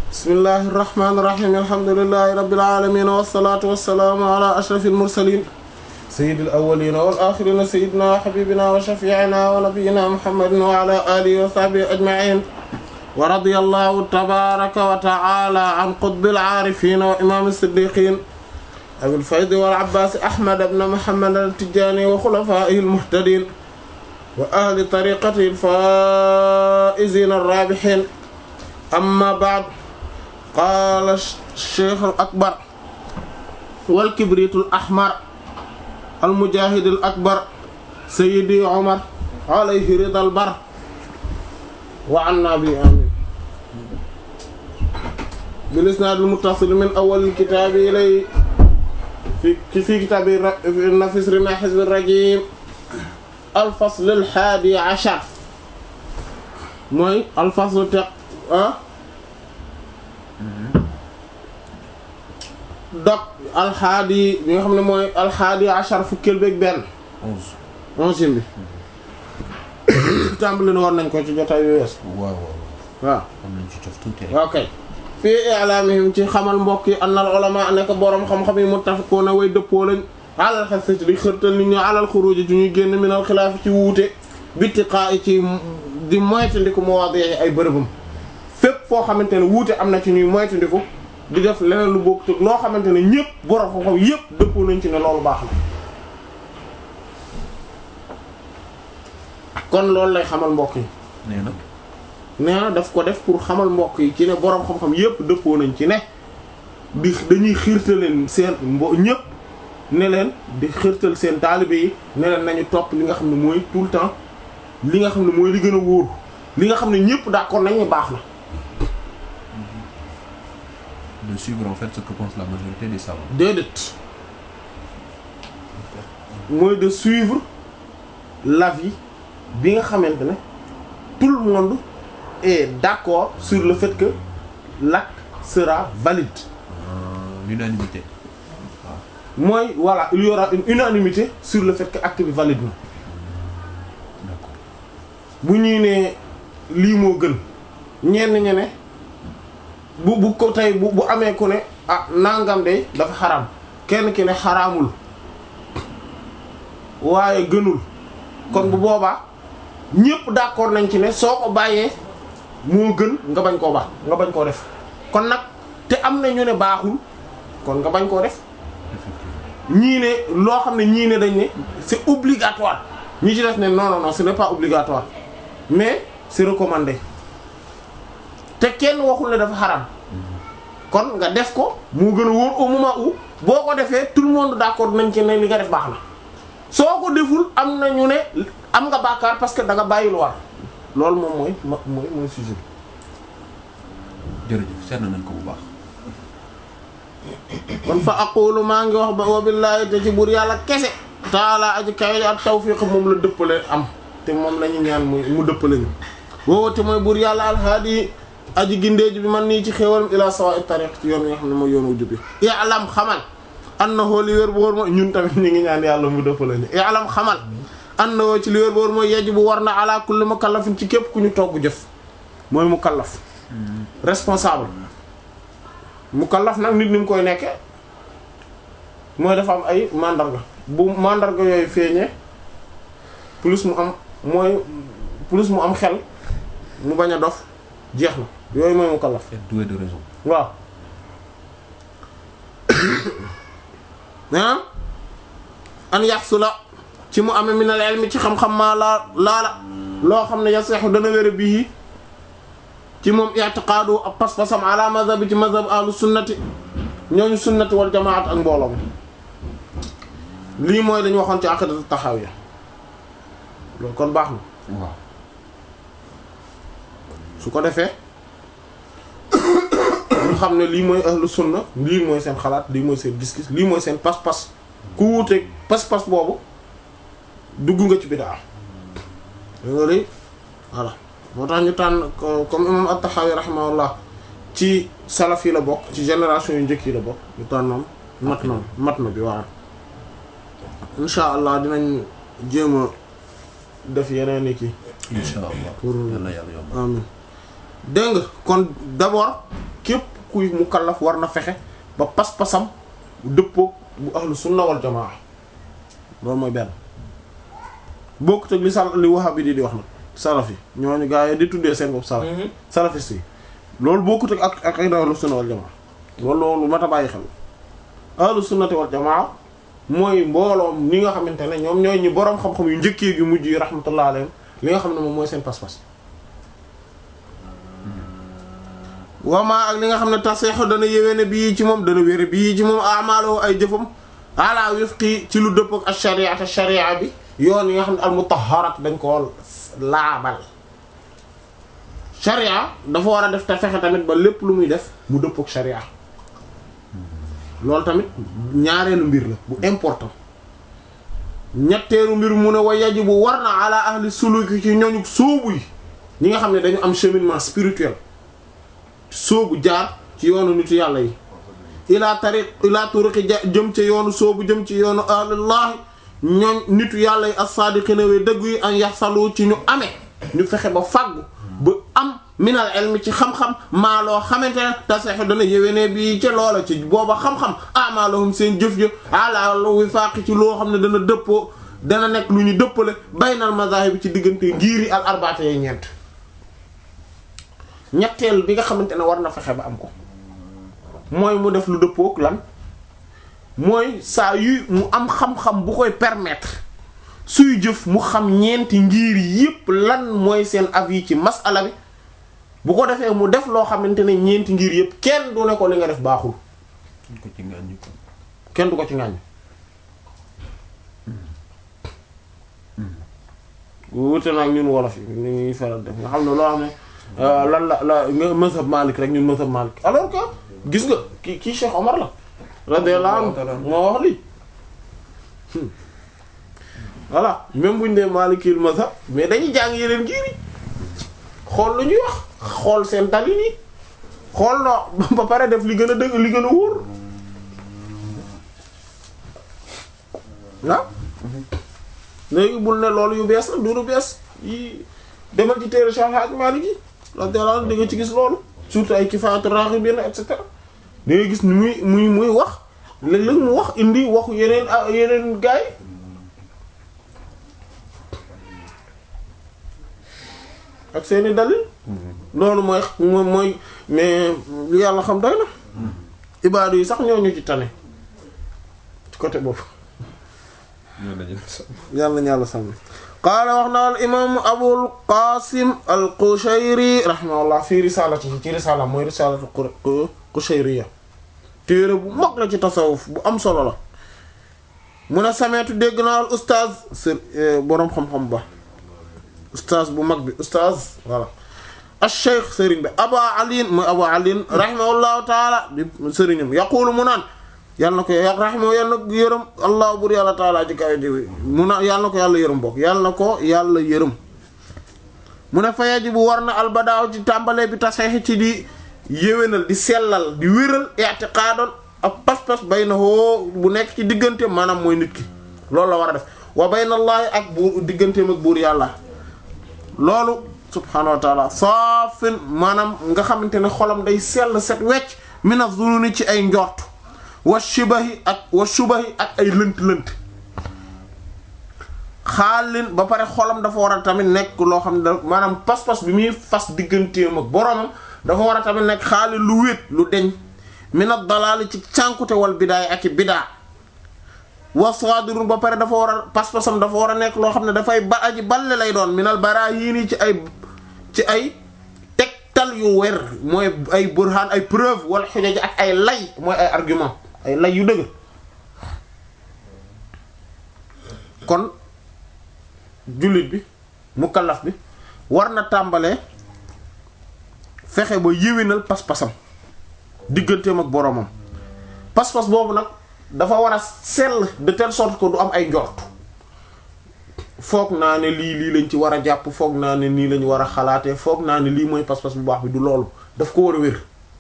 bismillahi irrahmani irrahim alhamdulilahi rabbil alamin wassalatu wassalaamu ala ashrafil mursalin sayyidil awwalina wal akhirina sayyidina wa habibina wa shafi'ina wa nabiyyina muhammadin wa ala alihi wa sahbihi ajma'in wa radiyallahu tabaraka wa ta'ala an qutbil aarifin wa imam as-siddiqin abil faydi wal abbas ahmad ibn muhammad al-tijani wa khulafaihi al-muhtadin wa ahli tariqatihi al-faa'izin ar-rabihin amma ba'd qaala cheikh al akbar wal kibritul ahmar al mujahid al akbar sayyidi omar alayhi ridal bar wa anna bi amin bil isnaad al muttasil min awwal al kitaab ilay fi fi kitaabi nafis rima hizb ar rajim al fasl al haadi ashar mooy al fasl te ah dog alxaadi bi nga xam ne mooy alxaadi achar fukkeel beeg benn onze onze bi tàmbali na war nañ ko ci jotaay yu wees waaw waaw waaw am nañ ci cof tuuti rek ok fii i'laamihim ci xamal mbokk yi annal ulama nekk boroom xam-xam yi muttafiquuna way dëppoo lañ alal xasati di xërtal nit ñi alal xuruuji ci ñuy génn minal xilaaf ci wuute bittiqaa ci di moytandiku mawaadi ay bërëbam fépp foo xamante ne wuute am na ci ñuy moytandiku di def leneen lu bokk loo xamante ne ñëpp borom xam-xam yëpp dëppoo nañ ci ne loolu baax na kon loolu lay xamal mbokk yi nee na nee na daf ko def pour xamal mbokk yi ci ne borom xam-xam yëpp dëppoo nañ ci ne di dañuy xiirtal leen seen mbo ñëpp ne leen di xiirtal seen taalibe yi ne leen nañu topp li nga xam ne mooy tout le temps li nga xam ne mooy li gën a wóor li nga xam ne ñëpp d'accord nañ ne baax na. de suivre en fait ce que pense la majorité des savants déedéet mooy de suivre l'avis bi nga xamante ne tout le monde est d'accord sur le fait que l'acte sera valide Euh, l'unanimité mooy voilà il y aura une unanimité sur le fait que acte bi valide na d'accord bu ñuy ne lii moo gën ñenn ñe ne bu bu ko tey bu bu amee ku ne ah nangam de dafa xaraam kenn ki ne xaraamul waaye gënul kon bu boobaa ñépp d'accord nañ ci ne soo ko bàyyee moo gën nga bañ koo baax nga bañ koo def kon nag te am na ñu ne baaxul kon nga bañ koo def effectivement ñii ne loo xam ne ñii ne dañ ne c'est obligatoire ñi ci def ne non non non ce n'est pas obligatoire mais c'est recommandé te kenn waxul ne dafa xaram kon nga def ko moo gën a wóor au moment où boo ko defee tout le monde d'accord nañ ci ne li nga def baax na soo ko deful am na ñu ne am nga bàkkaar parce que da nga bàyyi lu war loolu moom mooy ma mooy mooy sujet bi jërëjëf seetlu nañ ko bu baax kon fa aqulu maa ngi wax ba wa billaahi te ci buur yàlla kese taala aji kawe ak tawfiq moom la dëppale am te moom lañu ñaan mu mu dëppale ñu woowu te mooy buur yàlla alhaadi aji gindeeji bi man nii ci xéewalam ila sawa'i tariq ci yoon yi nga xam ne mooy yoon wu jubbi i'lam xamal annahu li wér bu wóor mooy ñun tamit ñu ngi ñaan yàlla mu dëppale ñu i'lam xamal annahu ci li wér bu wóor mooy yejj bu war na ala kulli mukallafin ci képp ku ñu togg jëf mooy mukallaf responsable mukallaf nag nit ni mu koy nekke mooy dafa am ay mandarga bu mandarga yooyu feeñee plus mu am mooy plus mu am xel mu bañ a dof jeex na yooyu mooy mukallaf être doué de raison waaw ah an yaxsula ci mu amee minal ilmi ci xam-xam maa laa laala loo xam ne yaseexu dana wér bii ci moom i'tiqaadu ak pas-pasam ala mazhabi ci mazhab ahlu sunnati ñooñu sunnati wal jamaat ak mbooloo mi lii mooy dañu waxoon ci aqidatu taxawiya loolu kon baax na waaw su ko defee ñu xam ne lii mooy ahlu sunna lii mooy seen xalaat lii mooy seen gis-gis lii mooy seen pas-pas ku wuuteeg pas-pas boobu dugg nga ci bidaa loolu voilà moo tax ñu tànn ko- comme imam at-Tahawi rahimahullah ci salaf yi la bokk ci génération yu njëkk yi la bokk ñu tànnoon mat na mat na bi waaw insha allah dinañ jéem a def yeneen i kii incha allah Pour- yàlla yàlla yomb amin dégg nga kon d'abord képp kuy mukallaf war na fexe ba pas-pasam bu dëppoo bu ahlu sunna wal jamaa loolu mooy benn bokkut ak li sal li wahabi di di wax nag salafi ñooñu gaa yi di tuddee seen bopp salaf salafiste yi loolu bokkut ak ak ak ahlu sunna wal jamaa loolu loolu mat a bàyyi xel ahlu sunnati wal jamaa mooy mbooloom ni nga xamante ne ñoom ñooy ñi boroom xam-xam yu njëkkee gi mujj yi rahmatullah alayhim li nga xam ne moom mooy seen pas-pas wama ak li nga xam ne taseexu dana yéwéne bii ci moom dana wére bii ci moom amaaloo ay jëfam ala wifqi ci lu dëpp ak ash-shari'ata sharia bi yoon yi nga xam ne al mutahharat dañ ko laabal sharia dafa war a def te fexe tamit ba lépp lu muy def mu dëpp ak sharia loolu tamit ñaareelu mbir la bu important ñetteelu mbir mu ne wa yajibu war na ala ahli suluki ci ñooñu sóobu yi ñi nga xam ne dañu am cheminement spirituel sóobu jaar ci yoonu nitu yàlla yi ila tariq ila turuqi jëm ci yoonu sóobu jëm ci yoonu ahlullah ñooñ nitu yàlla yi as-sadiqina way dëgg yi an yaxsalu ci ñu amee ñu fexe ba fàggu ba am minal ilmi ci xam-xam maa loo xamante ne taseexu dana yéwénee bi ca loola ci booba xam-xam amaalahum seen jëf jëf ala wifaaqi ci loo xam ne dana dëppoo dana nekk lu ñu dëppale baynal mazahib bi ci diggante ngiri al arbaate yi ñeent ñetteel bi nga xamante ne war na fexe ba am ko mooy mu def lu dëppook lan mooy saa yu mu am xam-xam bu koy permettre suy jëf mu xam ñeenti ngir yépp lan mooy seen avis ci masala bi bu ko defee mu def loo xamante ne ñeenti ngir yépp kenn du ne ko li nga def baaxul ko ci ngàññi ko kenn du ko ci ngàññ wute nag ñun wolof yi ni ñuy faral def nga xam ne loo xam ne lan la la nga mazhab Malik rek ñun mazhab Malik alors que gis nga ki kii Cheikh Omar la radiyallahu anhu moo wax lii voilà même buñ dee Malikil mazhab mais dañuy jàng yeneen ngir yi xool lu ñuy wax xool seen dalil yi xool no ba pare def li gën a dëgg li gën a wóor ah léegi bul ne loolu yu bees la du lu bees yi demal ci téere Cheikh Hadj Malick yi radiyallahu anhu di nga ci gis loolu surtout ay kifaatu raghibin et cetera da ngay gis ni muy muy muy wax léeg-léeg mu wax indi waxu yeneen yeneen gaay ak seeni dalil loolu mooy mooy mooy mais lu yàlla xam doy na ibaadu yi sax ñoo ñu ci tane ci côté boobu yàlla ñàlla sàmm qaala wax na al imam abul qasim al qushayri rahimahullah fi risalati ci risala mooy risalatu qushayriya téere bu mag la ci tasawuf bu am solo la mun a sameetu dégg naa al ustaaz sër boroom xam-xam ba ustaaz bu mag bi ustaaz voilà acheikh sëriñ bi aba aliin mooy aba aliin rahimahullahu taala di sëriñam yaqulu mu naan yàlla na ko rahimahu yàlla na ko yërëm allah bur yàlla taala ci kaw jiw mu na yàlla na ko yàlla yërëm bokk yàlla na ko yàlla yërëm mu ne fa yajibu war na albadaaw ci tàmbalee bi taseexi ci di yéwénal di sellal di wéral i'tiqaadoon ak pas-pas bay na hoo bu nekk ci diggante maanaam mooy nit ki loolu la war a def wa baynallaahi ak buur digganteem ak buur yàlla loolu subhaanahu wa taala saafin maanaam nga xamante ne xolam day sell set wecc mina zununi ci ay njort wa shibahi ak wa shubahi ak ay lënt-lënt xaalin ba pare xolam dafa war a tamit nekk loo xam ne da maanaam pas-pas bi muy fas digganteem ak boromam dafa war a tamit nekk xaalin lu wéet lu deñ mina dalaali ci cànkute wal bidaay ak i bidaa wa sadirun ba pare dafa war a pas-pasam dafa war a nekk loo xam ne dafay ba aji balle lay doon minal barahiini ci ay ci ay tegtal yu wer mooy ay burhaan ay preuve wala xujaj ak ay lay mooy ay argument ay lay yu dëgg kon jullit bi mukallaf bi war na tàmbalee fexe ba yéwénal pas-pasam digganteem ak boroomam pas-pas boobu nag dafa war a sell de telle sorte que du am ay njort foog naa ne lii lii lañ ci war a jàpp foog naa ne nii lañ war a xalaatee foog naa ne lii mooy pas-pas bu baax bi du loolu daf ko war a wér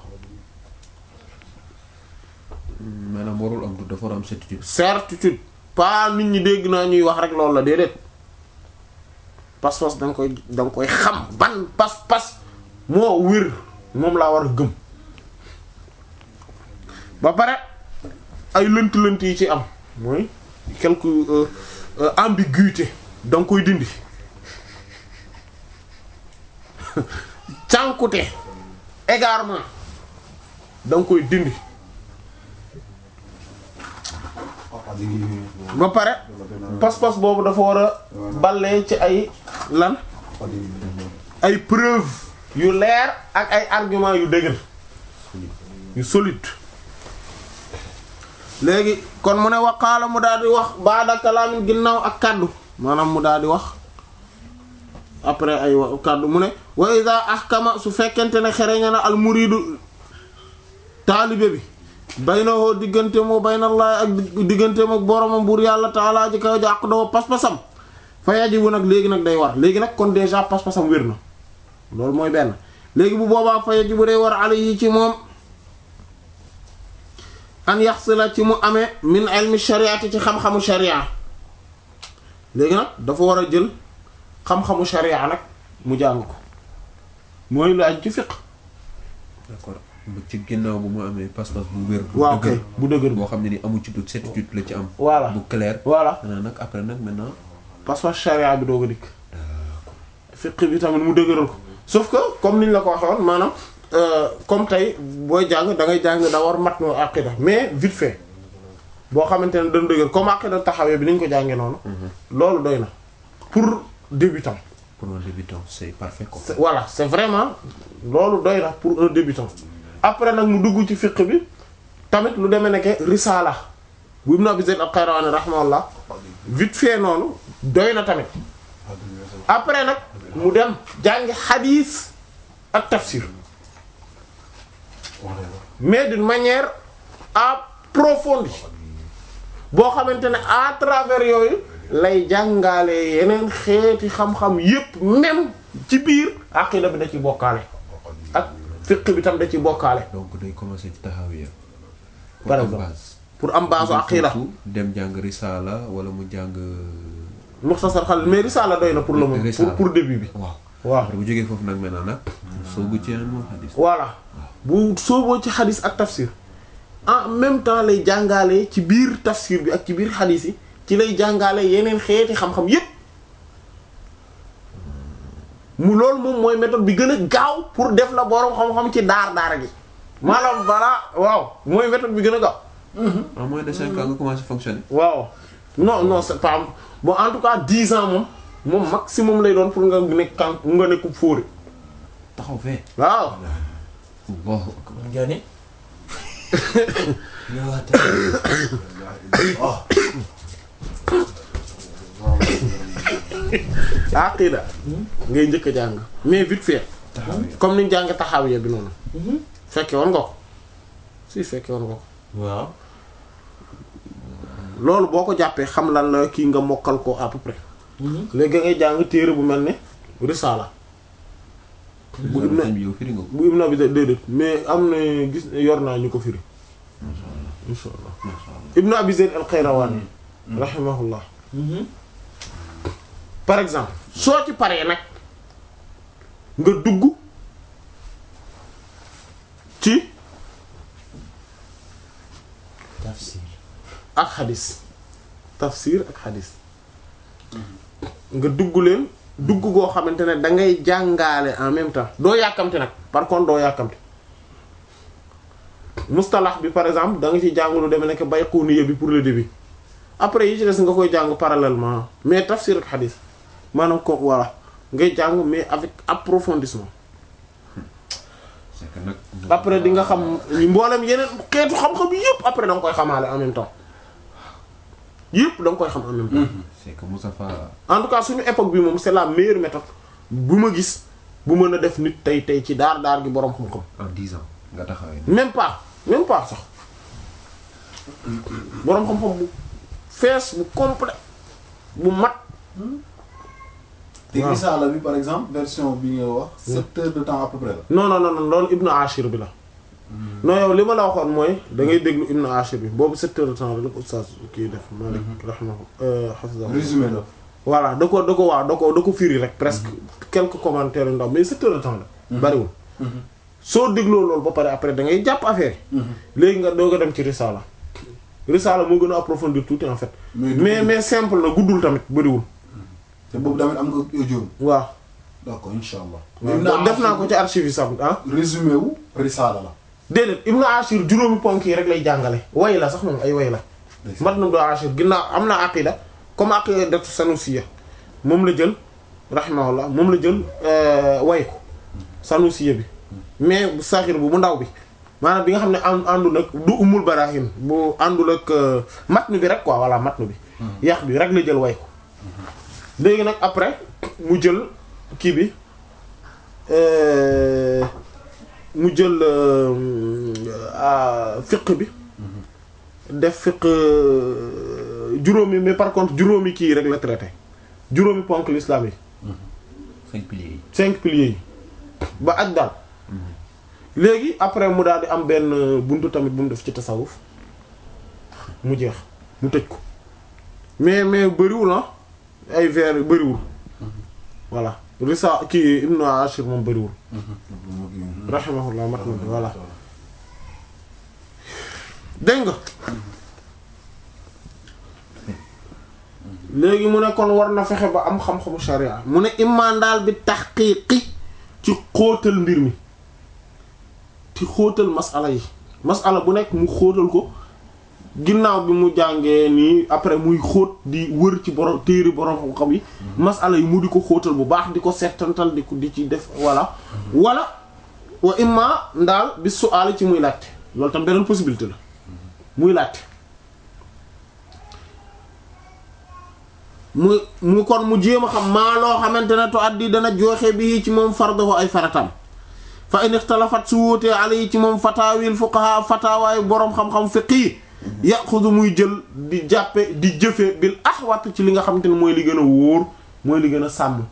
maanaam warul am du dafa war a am certitude certitude pas nit ñi dégg naa ñuy wax rek loolu la déedéet pas-pas da nga koy da nga koy xam ban pas-pas moo wér moom laa war a gëm ba pare ay lënt-lënt yi ci am mooy quelque euh, euh, ambiguïté da nga koy dindi cànkute égarement da nga koy dindi ba pare pas-pas boobu dafa war a ballee ci ay lan ay preuve yu leer ak ay argument yu dëgër yu solide léegi kon mu ne waqaala mu daal di wax baada kalaamin ginnaaw ak kaddu maanaam mu daal di wax après ay wa kaddu mu ne wa iza ahkama su fekkente ne xereña na al muridu taalibe bi baynahoo diggante moo baynallahi ak diggante ak boromam buur yàlla taalaa ji kaw ji ak doo pas-pasam fa yajibu nag léegi nag day war léegi nag kon déjà pas-pasam wér na loolu mooy benn léegi bu boobaa fa yajibu day war alayhi ci moom an yaxsila ci mu amee min ilmi shariati ci xam-xamu sharia léegi nag dafa war a jël xam-xamu sharia nag mu jàng ko mooy lu aju ci fiqh d'accord bu ci ginnaaw bu mu amee pas-pas bu wér. bu waaw dëgër kay bu dëgër boo xam ne ni amu ci doute certitude la ci am. Voilà. bu clair. voilà maintenant nag après nag maintenant. parce que sharia bi doog a dikk fiqh bi tamit mu dëgëral ko sauf que comme niñ la ko waxee woon maanaam euh, comme tey booy jàng da ngay jàng da war mat no aqida mais vite fait boo xamante ne dañ dëgër comme aqida taxawee bi ni ñu ko jàngee noonu loolu doy na pour débutant pour un débutant c'est parfait quoi. C'est- voilà c'est vraiment loolu doy na pour un débutant après nag mu dugg ci fiqh bi tamit lu demee nekke risala bu Ibn Abi Zayd al-Qayrawani rahimahullah vite fait noonu doy na tamit après nag mu dem jàngi hadith ak tafsir mais d'une manière approfondie boo xamante ne à travers yooyu lay jàngaale yeneen xeeti xam-xam yépp même ci biir aqida bi da ci bokkaale ak fiqh bi tam da ci bokkaale donc day commencer ci taxawiya. Par am exemple. base. pour am base aqida Surtout dem jàng risala wala mu jàng. muxtasar xalil mais risala doy na pour le moment pour Risala. pour début bi waaw. waaw après bu jógee foofu nag maintenant nag. soogu ci am hadis. voilà bu sooboo ci xadis ak tafsir en même temps lay jàngaale ci biir tafsir bi ak ci biir xadis yi ci lay jàngaale yeneen xeeti xam-xam yépp mu loolu moom mooy méthode bi gën a gaaw pour def la borom xam-xam ci daar daara gi maanaam voilà waaw mooy méthode bi gën a gaaw en moins de cinq ans nga commencé fonctionner. waaw non non c'est pas bon en tout cas dix ans moom moom maximum lay doon pour nga nekk kan nga nekk fóore taxaw fee. waaw Allahu akbar. nga ni aqida ngay njëkk a jàng mais vite fait comme niñ jàng taxawiya bi noonu fekke woon nga ko si fekke woon nga ko waaw loolu boo ko jàppee xam lan la kii nga mokkal ko à peu près léegi ngay jàng téere bu mel ne risaala bu ibna sëñ bi yow firi nga ko. bu ibna bi déedéet mais am na gis yor naa ñu ko firi insha allah ibnu abi zayd al qayrawani rahimahullah par exemple soo ci paree nag nga dugg ci tafsir ak xadis tafsir ak xadis nga dugg leen dugg goo xamante ne da ngay jàngaale en même temps doo yàkkamti nag par contre doo yàkkamti mustalax bi par exemple da nga ci jàng lu demee nekk bayquniya bi pour le début après yi ci des nga koy jàng parallèlement mais tafsir ak xadis maanaam ko voilà ngay jàng mais avec approfondissement c'est que nag. après di nga xam mboolem yeneen xeetu xam-xam yépp après da nga koy xamaale en même temps yépp da nga koy xam en même temps c'est que Moustapha en tout cas suñu époque bi moom c'est la meilleure méthode bu ma gis bu mën a def nit tey tey ci daar daar gi boroom xam-xam en dix ans nga taxawee. même pas même pas sax boroom xam-xam bu fees bu complet bu mat te waaw. risaala bi par exemple version bi nga wax sept heures de temps à peu près la non non non non loolu Ibn Ashir bi la non yow li ma la waxoon mooy da ngay déglu Ibn Ashir bi boobu sept heures de temps la ko oustaz kii def Malik rahimahu hafizahu résumé la voilà da ko da ko waaw da ko da ko firi rek presque quelques commentaires yu ndaw mais sept heures de temps la bariwul soo dégloo loolu ba pare après da ngay jàpp affaire yi léegi nga doog a dem ci risala risala moo gën a approfondir tuuti en fait Mais mais mais simple na guddul tamit bëriwul te boobu tamit am nga audio waaw d'accord insha allah waaw def naa ko ci archive yi sax ah résumé wu risaala la déedéet Ibn Ashir juróomi ponk yi rek lay jàngale way la sax moom ay way la mat na do Ashir ginnaaw am na aqida comme aqida Sanusiya moom la jël rahimahullah moom la jël euh, way ko Sanusiya bi mais bu saxir bu bu ndaw bi maanaam bi nga xam ne ànd àndul ak du umul barahin bu àndul ak euh, matnu bi rek quoi voilà matnu bi yax bi rek la jël way ko léegi nag après mu jël kii bi euh, mu jël fiq bi def fiq juróomi mais par contre juróomi kii rek la traité juróomi ponk l'islam yi cinq piliers yi. cinq piliers yi ba aj daal léegi après mu daal di am benn buntu tamit bu mu def ci tasawuf mu jeex mu tëj ko mais mais bëriwul ah ay vers yu bëriwul voilà risa kii Ibn Ashir moom bëriwul rahimahullah mat na voilà dégg nga léegi mu ne kon war na fexe ba am xam-xamu sharia mu ne imaan daal bi taxqiiqi ci xóotal mbir mi ci xóotal masala yi masala bu nekk mu xóotal ko ginnaaw bi mu jàngee nii après muy xóot di wër ci borom téere borom xam-xam yi masala yi mu di ko xóotal bu baax di ko settantal di ko di ci def voilà wala wa imma ndaal bi su'aal ci muy laajte loolu tam beneen possibilité la muy laajte mu mu kon mu jéem a xam maa loo xamante ne to addi dana joxe bi ci moom fardahu ay faratam fa in ixtalafat su wóotee ala yi ci moom fataawil fuqaha fatawaayu boroom xam-xam fiqi yaxudu muy jël di jàppe di jëfe bil ahwat ci li nga xamante ne mooy li gën a wóor mooy li gën a sàmm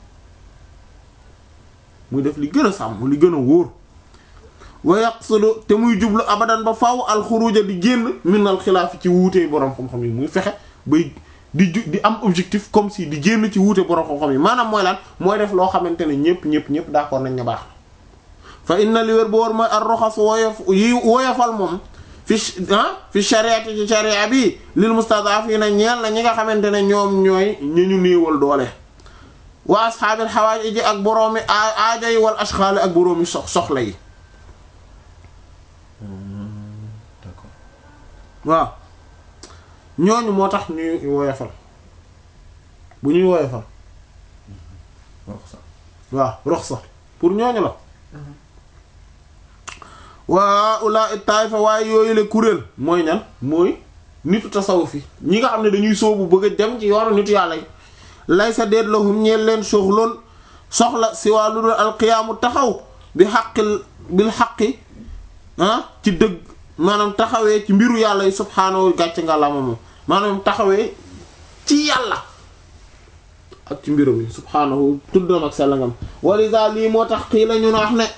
muy def li gën a sàmm li gën a wóor wa yaqsudu te muy jublu abadan ba faaw alxuruja di génn minal xilaaf ci wuutee boroom xam-xam yi muy fexe bay di ju di am objectif comme si di génn ci wuute boroom xam-xam yi maanaam mooy lan mooy def loo xamante ne ñépp ñépp ñépp d'accord nañ ne baax fa inna li wér bu war mooy ar roxas woyof yi woyofal moom fi ah fi shariati ci sharia bi lil mustadafina ñeel na ñi nga xamante ne ñoom ñooy ñu ñu néewal doole wa ashaabil xawaaj ji ak boroomi aaja yi wal ashxaali ak boroomi sox soxla yi d'accord waaw ñooñu moo tax ñuy woyofal bu ñuy woyofal wax sax waaw rox sax pour ñooñu la waa ula taifa waaye yooyu la kuréel mooy ñan mooy nitu tasawuf yi ñi nga xam ne dañuy soobu bëgg a dem ci yoonu nitu yàlla yi lay sa déet lahum ñeel leen soxloon soxla si waa lu dul alqiyaamu taxaw bi xaqil bil xaqi ah ci dëgg maanaam taxawee ci mbiru yàlla yi subhaanahu gàcce nga la moom maanaam taxawee ci yàlla ak ci mbirum yi subhaanahu tuddam ak sellangam walisa lii moo tax xii la ñu na wax ne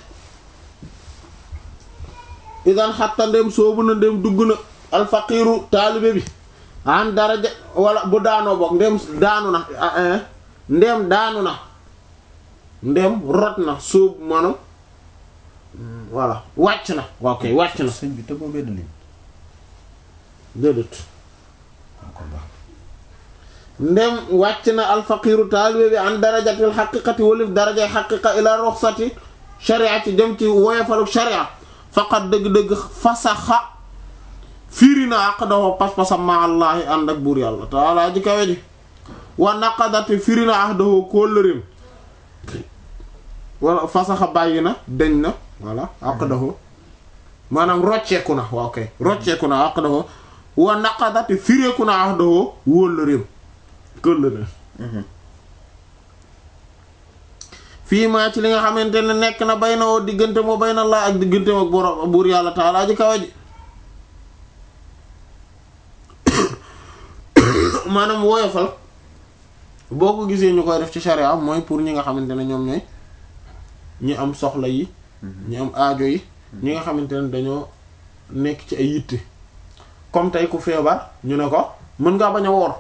idan xatta ndem soobu na ndem dugg na alfaqiru taalibe bi an daraja wala bu daanoo bokk ndem daanu na ndem daanu na ndem rot na soobu maanaam voilà wàcc na ok wàcc na sëñ bi tëggoo benn ligne déedéet kon baax ndem wàcc na alfaqiru taalibe bi an darajatil xaqiqati walif darajay xaqiqa ila ruxsati sharia ci dem ci woyofaluk sharia faqat dëgg-dëgg fasaxa firi na aqdahu pas-pasam ma allahi ànd ak buur yàlla taala ji kawe ji wa naqadati firi na ahdahu kóllërim wala fasaxa bàyyi na deñ na voilà aqdahu maanaam rocceeku na waaw kay rocceeku na aqdahu wa naqadati fireeku na ahdahu wóllërim kóllërim fii maa ci li nga xamante ne nekk na bay na woo diggante moo bay na laa ak diggante ak borom buur yàlla taalaa ji kawa ji maanaam woyofal boo ko gisee ñu koy def ci sharia mooy pour ñi nga xamante ne ñoom ñooy ñi am soxla yi ñi am aajo yi ñi nga xamante ne dañoo nekk ci ay yitte comme tey ku feebar ñu ne ko mën ngaa bañ a woor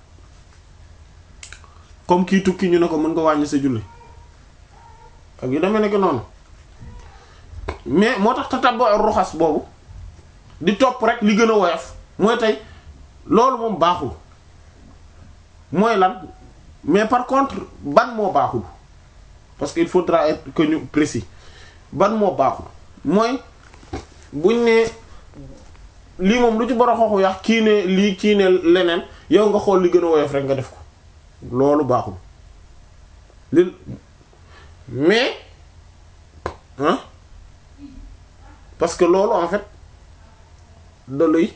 comme kii tukki ñu ne ko mën nga wàññi sa julli ak yu demee nekk noonu mais moo tax tatabbu ruxas boobu di topp rek li gën a woyof mooy tey loolu moom baaxul mooy lan mais par contre ban moo baaxul parce que il faudra être que ñu précis ban moo baaxul mooy buñ ne lii moom lu ci boro xooxu yax kii ne lii kii ne leneen yow nga xool li gën a woyof rek nga def ko loolu baaxul li mais hein parce que loolu en fait da lay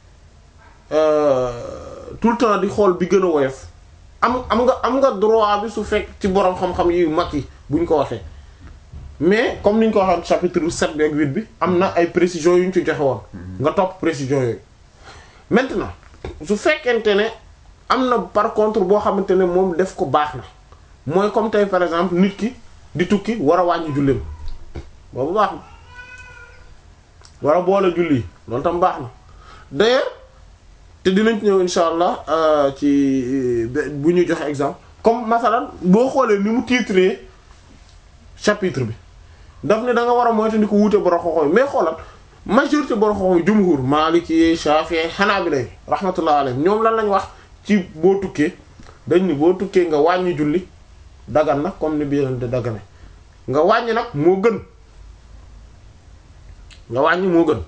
tout le temps di xool bi gën a woyof am am nga am nga droit bi su fekk ci boroom xam-xam yu mag yi buñ ko waxee mais comme niñ ko waxee chapitre 7 bi ak 8 bi am na ay précisions yu ñu ci joxe woon nga topp précisions yooyu maintenant su fekkente ne am na par contre boo xamante ne moom def ko baax na mooy comme tey par exemple nit ki di tukki war a wàññi julleem boobu baax na war a boole julli yi loolu tam baax na d'ailleurs te dinañ ci ñëw insha allah ci bu ñuy joxe exemple comme masalan boo xoolee ni mu titré chapitre bi daf ne da nga war a moytu ko wuute borom xoxo mais xoolal majorité borom xoxo jumhur Maliki Shafi'i Hanabila rahmatullah alayhim ñoom lan lañ wax ci boo tukkee dañ ni boo tukkee nga wàññi julli dagan na comme ni bi yeneen de dagane nga wàññi nag moo gën nga wàññi moo gën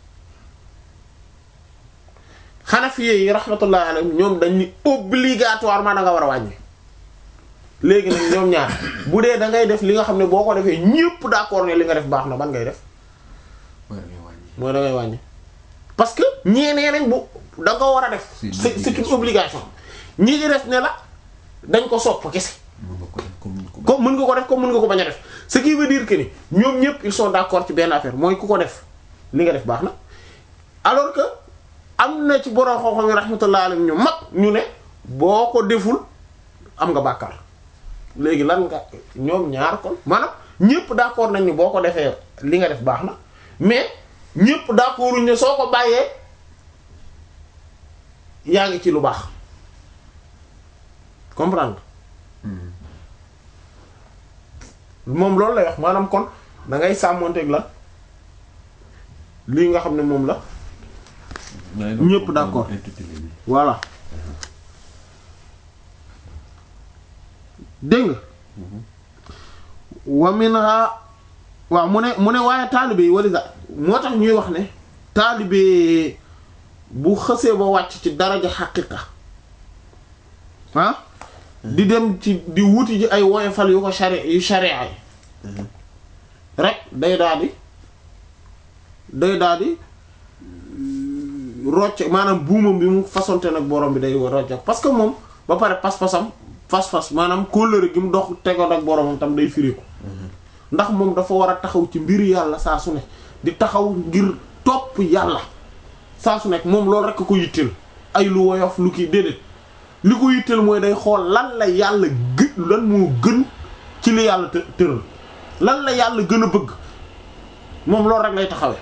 Hanafiye yi rahmatullah alayhim ñoom dañ ni obligatoirement da nga war a wàññi léegi nag ñoom ñaar bu dee da ngay def li nga xam ne boo ko defee ñépp d'accord ne li nga def baax na ban ngay def mooy da ngay wàññi. mooy da ngay wàññi parce que ñeenee nañ bu da nga war a def C'est une c'est c'est une obligation ñi di def ne la dañ ko sopp kese mën nga ko def comme ni ko comme mën nga ko def comme mën nga ko bañ a def ce qui veut dire que ni ñoom ñépp ils sont d'accord ci benn affaire mooy ku ko def li nga def baax na alors que am na ci borom xam-xam yi rahmatullah alayhim ñu mag ñu ne boo ko deful am nga bàkkaar léegi lan nga ñoom ñaar kon maanaam ñépp d'accord nañ ni boo ko defee li nga def baax na mais ñépp d'accorduñ ne soo ko bàyyee yaa ngi ci lu baax comprendre moom loolu lay wax maanaam kon da ngay sàmmonteeg la lii nga xam ne moom la ñépp d'accord. intitulé bi. voilà dégg nga wa minha waaw mu ne mu ne waaye taalibe yi wali moo tax ñuy wax ne taalibe bu xësee ba wàcc ci daraja xaqiqa ah di dem ci di wuti ji ay woyofal yu ko shari yu sharia yi rek day daal di day daal di rocc maanaam buumam bi mu fasonte nag borom bi day rocc parce que moom ba pare pas-pasam fas-fas maanaam kóllëre gi mu dox tegoon ak boromam tam day firiku ndax moom dafa war a taxaw ci mbir yàlla saa su ne di taxaw ngir topp yàlla saa su nekk moom loolu rekk ko yitteel ay lu woyof lu kii déedéet li ko yitteel mooy day xool lan la yàlla gë lan moo gën ci li yàlla të tëral lan la yàlla gën a bëgg moom loolu rek lay taxawee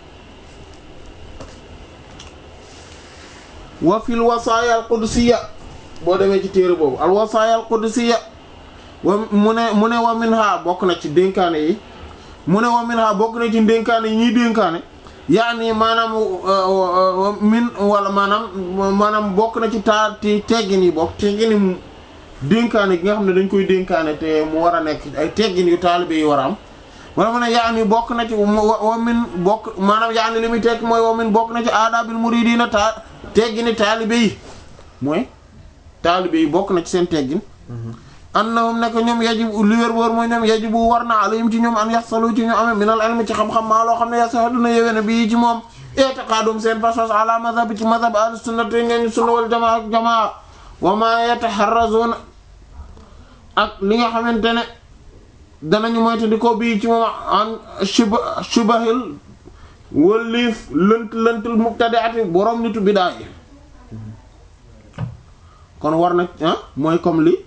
wa fil wasaaya al qudsiya boo demee ci téere boobu al wasaaya al qudsiya wa mu ne mu ne wa minha bokk na ci dénkaane yi mu ne wa minha bokk na ci dénkaane yi ñuy dénkaane yaani maanaam min wala maanaam maanaam bokk na ci taa ti teggin yi bokk teggin yi dénkaane gi nga xam ne dañ koy dénkaane te mu war a nekk ay teggin yu taalibe yi war a am wala mu ne yaani bokk na ci wa min bokk maanaam yaani li muy tekk mooy wa min bokk na ci aadaabil muridiina ta teggini taalibe yi mooy taalibe yi bokk na ci seen teggin annahum nekk ñoom yajib li wér wóor mooy ñoom yajibu war na alayhim ci ñoom an yaxsalu ci ñu amee minal ilmi ci xam-xam maa loo xam ne yasax dina yewene bii ci moom i'tiqadum seen pas-pas ala madhab ci madhab ahlu sunnati ngeen sunna wal jamaa ak jamaa wa ma yataharrazuna ak li nga xamante ne danañu moyta di ko bii ci moom an shuba shubahil wëlliif lënt lëntul mubtadi'ati borom nitu bidaa yi kon war na ah mooy comme li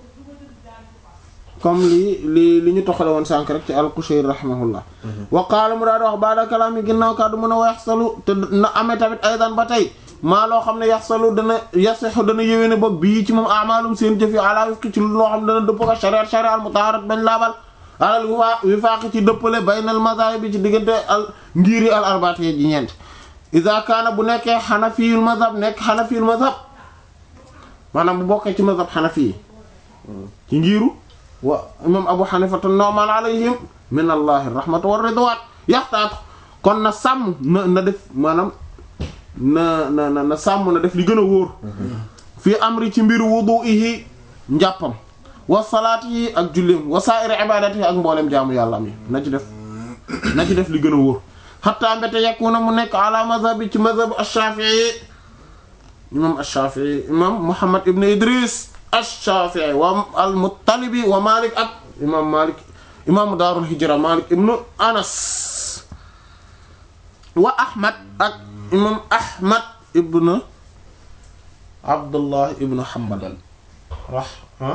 comme li li li ñu toxale woon sànk rek ci al-Qushayri rahimahullah wa qaala mu daal di wax baada kalaam yi ginnaaw kàddu mën a wa yaxsalu te na amee tamit aydan ba tey maa loo xam ne yaxsalu dana yasixu dana yéwéne bopp bii ci moom amaalum seen jëf yi ala wifqi ci loo xam ne dana dëppoo ak shariat shariat al mutaharat bañ laabal alal wifa wifaaq ci dëppale baynal mazahib bi ci diggante al ngiri al arbaati ji ñeent iza kaana bu nekkee xanafiyul mazhab nekk xanafiyul mazhab maanaam bu bokkee ci mazhab xanafi yi ci ngiru wa imam abu xanifata noomaan alayhim min allahi rahmatu wa ridwan yaxtaatu kon na sàmm na na def maanaam na na na na sàmm na def li gën a wóor fii amri ci mbiru wudu'ihi njàppam wa salaatihi ak julleem wa sa'iri ibadatihi ak mboolem jaamu yàlla am yi na ci def na ci def li gën a wóor xatta mbete yakuna mu nekk ala mazhabi ci mazhab ash-shafi'i imam ash-shafi'i imam muhammad ibn idris ash-shafi'i wa al-muttalibi wa malik ak imam malik imam daarul hijra malik ibn anas wa ahmad ak imam ahmad ibn abdullah ibn hanbal rah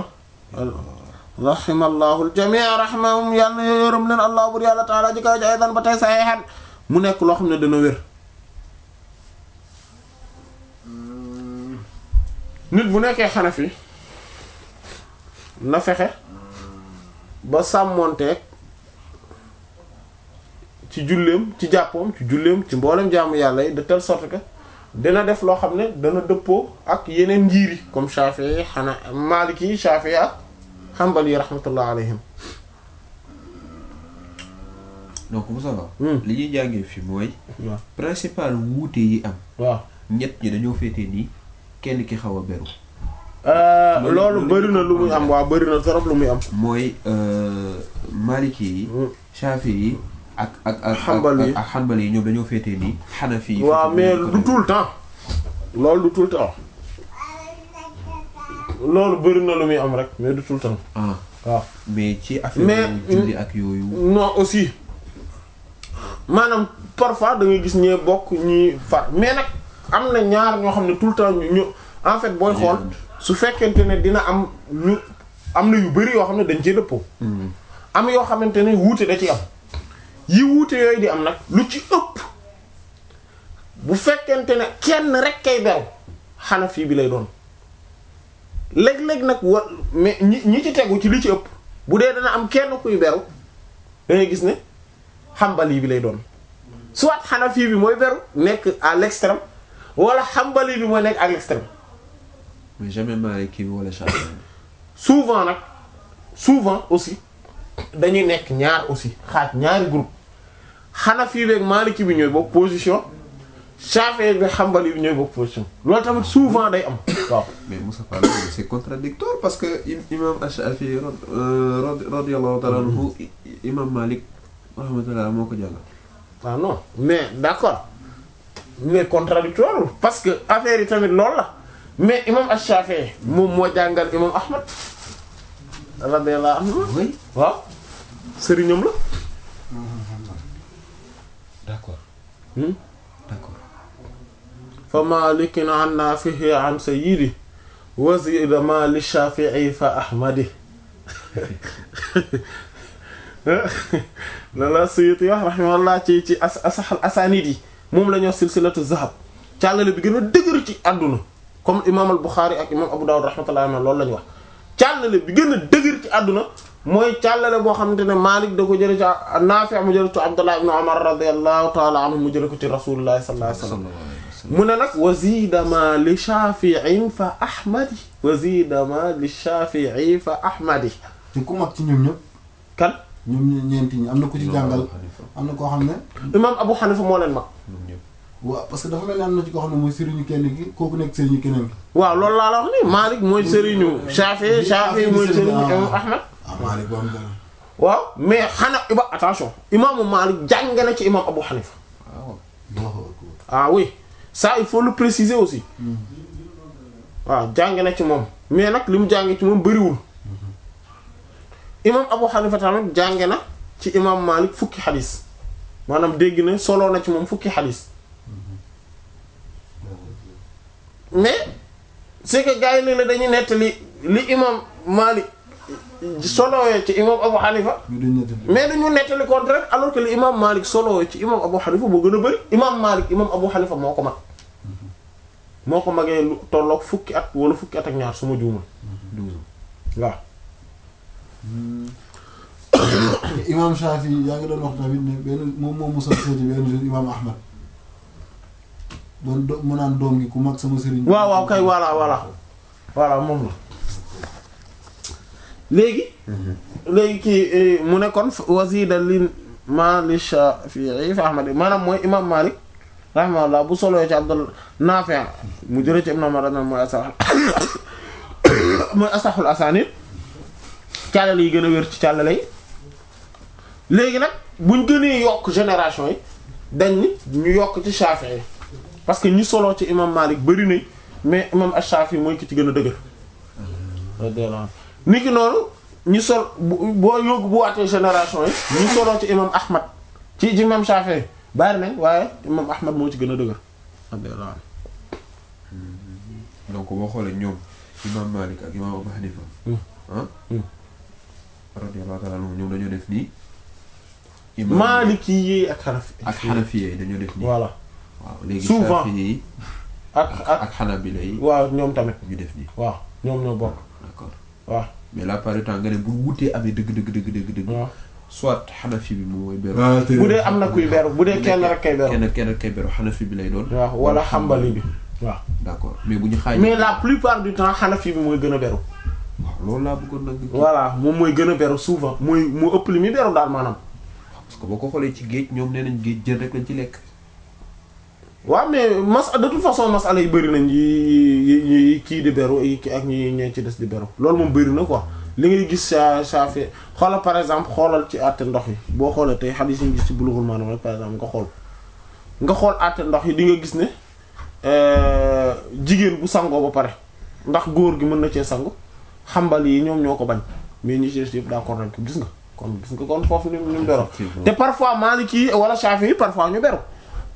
rahimallahu al-jami' rahimahum yàlla na yërëm leen allah bur yàlla taala ji kaw ji aydan ba tey saxiixan mu nekk loo xam ne dana wér nit bu nekkee xanafi na fexe ba sàmmoonteeg ci julleem ci jàppoom ci julleem ci mboolem jaamu yàlla yi de telle sorte que dina def loo xam ne dana dëppoo ak yeneen njiiri comme Shafi'i xana Maliki Shafi'i ak Hanbali rahmatullah alayhim donc Moussa Ba. Hmm. li ñuy jàngee fi mooy. waaw principal wuute yi am. waaw ñett ñi dañoo féetee nii kenn ki xaw a beru. loolu loolu bëri na lu muy am waaw bëri na trop lu muy am mooy euh, Maliki yi. Hmm. Shafi yi ak ak ak Hanbali yi. ak ak Hanbali yi ñoom dañoo féetee nii. Hanafi yi waaw féetee mais nii du tout le temps loolu du tout le temps loolu bëri na lu muy am rek mais du tout le temps ah waaw mais ci affaire Mais- julli ak yooyu. non aussi maanaam parfois da ngay gis ñee bokk ñi far mais nag am na ñaar ñoo xam ne tout le temps ñu ñu en fait booy xool su fekkente ne dina am ñu am na yu bari yoo xam ne dañ cee dëppoo Hmm. am yoo xamante ne wuute da ci am yi wuute yooyu di am nag lu ci ëpp bu fekkente ne kenn rek kay beru Hanafi bi lay doon léeg-léeg nag wa mais ñi ñi ci tegu ci li ci ëpp bu dee dana am kenn kuy beru da ngay gis ne Hanbali bi lay doon soit Hanafi bi mooy beru nekk à l'extrême wala Hanbali bi mooy nekk à l'extrême mais jamais Maliki bi wala Shafi. souvent nag souvent aussi dañuy nekk ñaar aussi xaaj ñaari groupe Hanafi beeg Maliki bi ñooy bokk position Shafi'i bi Hanbali bi ñooy bokk position loolu tamit souvent day am waaw mais Moussa Fall loolu c'est contradictoire parce que im- imam Ash-Shafi'i rad euh, rad- radiyallahu ta'ala anhu i- i- imam Malik rahmatullah moo ko jàngal. ah non mais d'accord mais contradictoire parce que affaire yi tamit loolu la mais imam Ash-Shafi'i moom moo jàngal imam Ahmad radiyallahu anhu oui waaw sëriñam la d'accord hmm? d'accord fa malikin an nafihi an sayyidi wa zida ma li shafi'i fa ahmadi lala Suyuti wax rahimahullah ci ci as asaxal asanid yi moom la ñoo silsilatu zahab càllale bi gën a dëgër ci àdduna comme imam al Bukhari ak imam Abu Dawud rahmatullahi alayhi loolu la ñu wax càllale bi gën a dëgër ci àdduna mooy càllale boo xamante ne Malik da ko jële ci Nafi' mu jële ci Abdullah ibn Umar radiyallahu ta'ala anhu mu jële ko ci Rasulullah sallallahu alayhi wasallam sallallahu alayhi wa sallam mu ne nag wazida ma li shafi'in fa ahmadi wazida ma li shafi'i fa ahmadi te ku mag ci ñoom ñëpp kan ñoom ñe- ñeenti ñi am na ku ci jàngal am na koo xam ne imam Abu Hanifa moo leen mag ñoom ñëpp waaw parce que dafa mel ni am na ci koo xam ne mooy sëriñu kenn ki kooku nekk sëriñu keneen ki waaw loolu laa la wax ni Malik mooy sëriñu Shafi'i Shafi'i mooy sëriñu imam Ahmad ah Malik boo am dara waaw mais xanaa iba attention imaamu Malik jàng na ci imam Abu Hanifa waaw Allahu akbar. ah oui ça il faut le préciser aussi waaw jàng na ci moom mais nag li mu jàng ci moom bëriwul imam Abu Hanifa tamit jàng na ci imam Malik fukki xadis maanaam dégg na soloo na ci moom fukki xadis mais c'est que gars yi léeg-léeg dañuy nettali li imam Malik solowee ci imam Abu Hanifa ñu dañ ñetti mais dañu nettali contraire alors que li imam Malik solowee ci imam Abu Hanifa moo gën a bëri imam Malik imam Abu Hanifa moo ko mag moo ko magee lu tolloog fukki at wala fukki at ak ñaar su ma juumul douze waaw imam Shafi yaa ngi doon wax tamit ne benn moom moom mosoon seeti benn jour imam Ahmad doon do mu naan doom gi ku mag sama sëriñ. waaw waaw kay voilà voilà voilà moom la léegi léegi kii mu ne kon wasida li ma li Shafi'i fi Ahmad maanaam mooy imam Malik rahimahullah bu solo ci Abdul Nafi' mu jëlee ci Ibn Umar mooy asa mooy asaxul asaanid càllale yi gën a wér ci càllale yi léegi nag buñ gënee yokk génération yi dañ ni ñu yokk ci Shafi'i parce que ñi solo ci imam Malik bari nañ mais imam Ash-Shafi'i mooy ki ci gën a dëgër ni ki noonu ñi sol bu boo yóbbu bu waatee génération yi ñi solo ci imam Ahmad ci imam Shafi'i bari nañ waaye imam Ahmad moo ci gën a dëgër donc boo xoolee ñoom imam Malik ak imam Abu Hanifa ah radiyallahu ta'ala anhum ñoom dañoo def nii imam Maliki yi ak Hanafi ak Hanafiya yi dañoo def nii voilà waaw léegi Souvent. Shafi'i yi ak ak ak ak Hanabila yi waaw ñoom tamit ñu def nii waaw ñoom ñoo bokk d'accord waaw mais la plupart du temps nga ne bu wutee amee dëgg dëgg dëgg dëgg dëgg waaw soit Hanafi bi moom mooy beru bu dee am na kuy beru bu dee kenn rek kay beru kenn kenn rek kay beru Hanafi bi lay doon waaw wala Hanbali bi waaw d'accord mais bu ñu xaaj mais la plupart du temps Hanafi bi mooy gën a beru waaw loolu laa bëggoon nag voilà moom mooy gën a beru souvent mooy moo ëpp li muy beru daal maanaam parce que boo ko xoolee ci géej ñoom nee nañ géej jën rek lañ ci lekk waaw mais mas de toute façon masala yi bëri nañ yi yi yi kii di beru yi ki ak ñi ñee ci des di beru loolu moom bëri na quoi li ngay gis sa sa fi xoolal par exemple xoolal ci àtte ndox yi boo xoolee tey xadiis yi ñu gis ci Bulughul Maram rek par exemple nga xool nga xool àtte ndox yi di nga gis ne euh, jigéen bu sangoo ba pare ndax góor gi mën na cee sangu xambal yi ñoom ñoo ko bañ mais ñi ci des yëpp d'accord nañ ko gis nga kon gis nga kon foofu ni ni mu beroo te parfois Maliki wala Shafi'i yi parfois ñu beru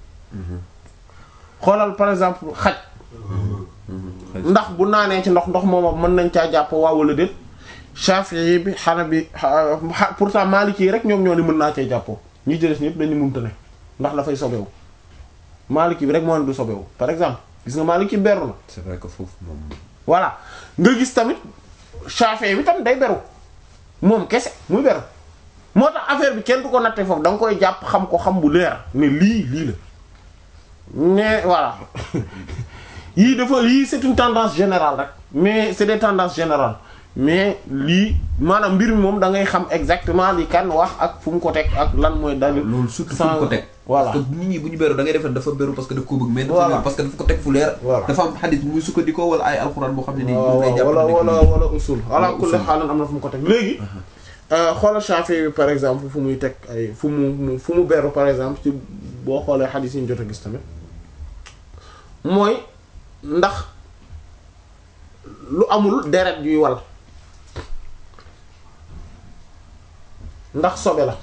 xoolal par exemple xaj ndax bu naanee ci ndox ndox moom mën nañ caa jàpp waaw wala déet Shafi'i bi Hanabi xa- pourtant Maliki yi rek ñoom ñoo ni mën naa cee jàppoo ñi ci des ñëpp dañu mënta ne ndax dafay sobewu Maliki bi rek moo ne du sobewu par exemple gis nga Maliki beru na c'est vrai que foofu moom voilà nga gis tamit Shafi'i bi tam day beru moom kese muy beru moo tax affaire bi kenn du ko natte foofu da nga koy jàpp xam ko xam bu leer ne lii lii la mais voilà yii dafa yii c'est une tendance générale rek mais c'est des tendances générales mais lii maanaam mbir mi moom da ngay xam exactement li kan wax ak fu mu ko teg ak lan mooy dalil loolu surtout fu sans- mu ko teg voilà parce que nit ñi bu ñu beru da ngay defee dafa beru parce que daf ko bëgg mais dafa Voilà. beru parce que dafa ko teg fu leer Voilà. dafa am xadis bu muy sukkandikoo wala ay alxuraan boo xam ne nii waaw bu ngay jàpp wala ne wala lii. wala usul ala Wala kulli usul. xaalan am na fu mu ko teg léegi xoolal Shafi'i bi par exemple fu muy teg ay fu mu mu- fu mu beru par exemple ci boo xoolee xadiis yi ñu jot a gis tamit mooy ndax lu amul deret yuy wal ndax sobe la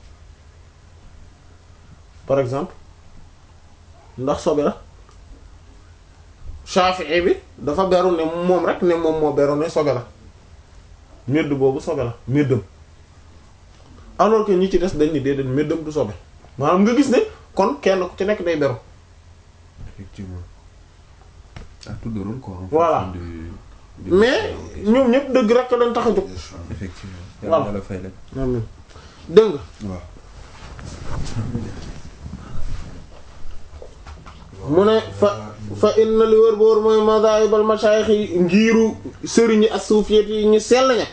par exemple ndax sobe la Shafi'i bi dafa beru ne moom rek ne moom moo beru ne sobe la médd boobu sobe la méddam alors que ñi ci des dañ ni déedéet méddam du sobe maanaam nga gis ne kon kenn ku ci nekk day beru effectivement à tout de rôle quoi en Voilà. fonction du- du- mais ñoom ñëpp dëgg rek leen tax a jóg effectivement Voilà. yàlla yàlla fay leen amiin dégg nga waaw mu ne fa fa inna li wër boor mooy madahibal mashayikh yi ngiiru sëriñi ak suufiyet yi ñu sell ña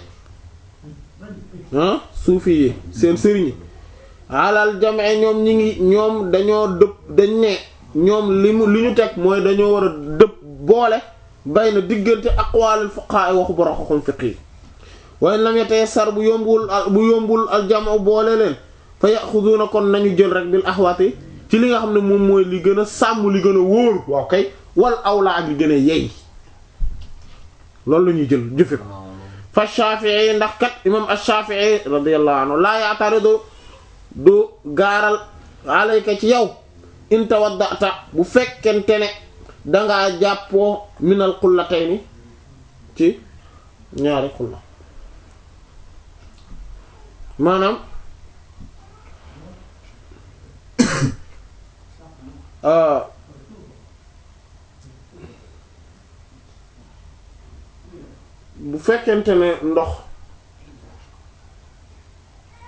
ah suufi yi seen sëriñi alal jamee ñoom ñi ngi ñoom dañoo dëpp dañ ne ñoom li mu li ñu teg mooy dañoo war a dëpp boole bay na diggante aqwalil fuqaha waxu borom xam fiq yi waaye lam yatee sar bu yombul al bu yombul al jamu boole leen fa yaxuduuna kon nañu jël rek bil axwaati ci li nga xam ne moom mooy li gën a sàmm li gën a wóor waaw kay wal awla ak li gën a yey loolu la ñuy jël jëfe ko fa Shafi'i ndax kat imam ash-Shafi'i radiyallahu anhu laa ya'taridu du gaaral alayka ci yow in tawaddata bu fekkente ne dangaa jàppoo minal qullatayni ci ñaari xulla maanaam euh, bu fekkente ne ndox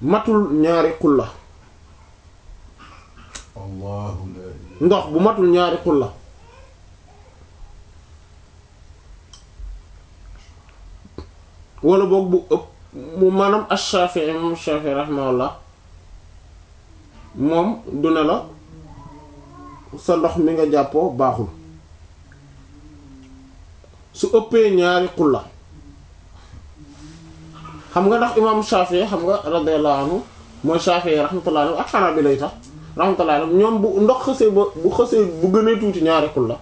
matul ñaari xulla allahu la ilaha ndox bu matul ñaari xulla wala boog bu ëpp mu maanaam ash-Shafi'i moom Shafi'i rahimahullah moom du ne la sa ndox mi nga jàppoo baaxul su ëppee ñaari xulla xam nga ndax imam Shafi'i xam nga radiyallahu anhu mooy Shafi'i rahmatullahi alayhi ak Hanabila lay tax rahmatullahi alayhi ñoom bu ndox xësee ba bu xësee bu gënee tuuti ñaari xulla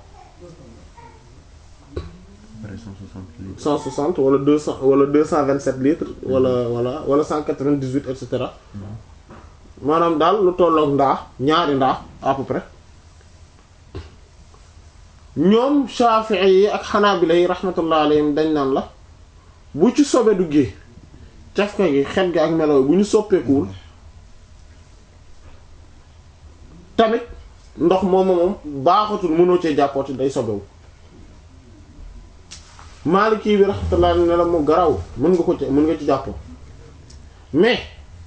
pare 160 litres 160 wala 200 wala 227 litres wala wala wala 198 et cetera maanaam daal lu tollook ndaa ñaari ndaa à peu près ñoom Shafi'i yi ak Hanabila yi rahmatullah alayhim dañ naan la bu ci sobe duggee cafka gi xet gi ak melo bu ñu soppeekuwul tamit ndox moom moom baaxatul mënoo cee jàppooti day sobewu Maliki bi rahmatullah ne la mu garaw mën nga ko ci mën nga ci jàppoo mais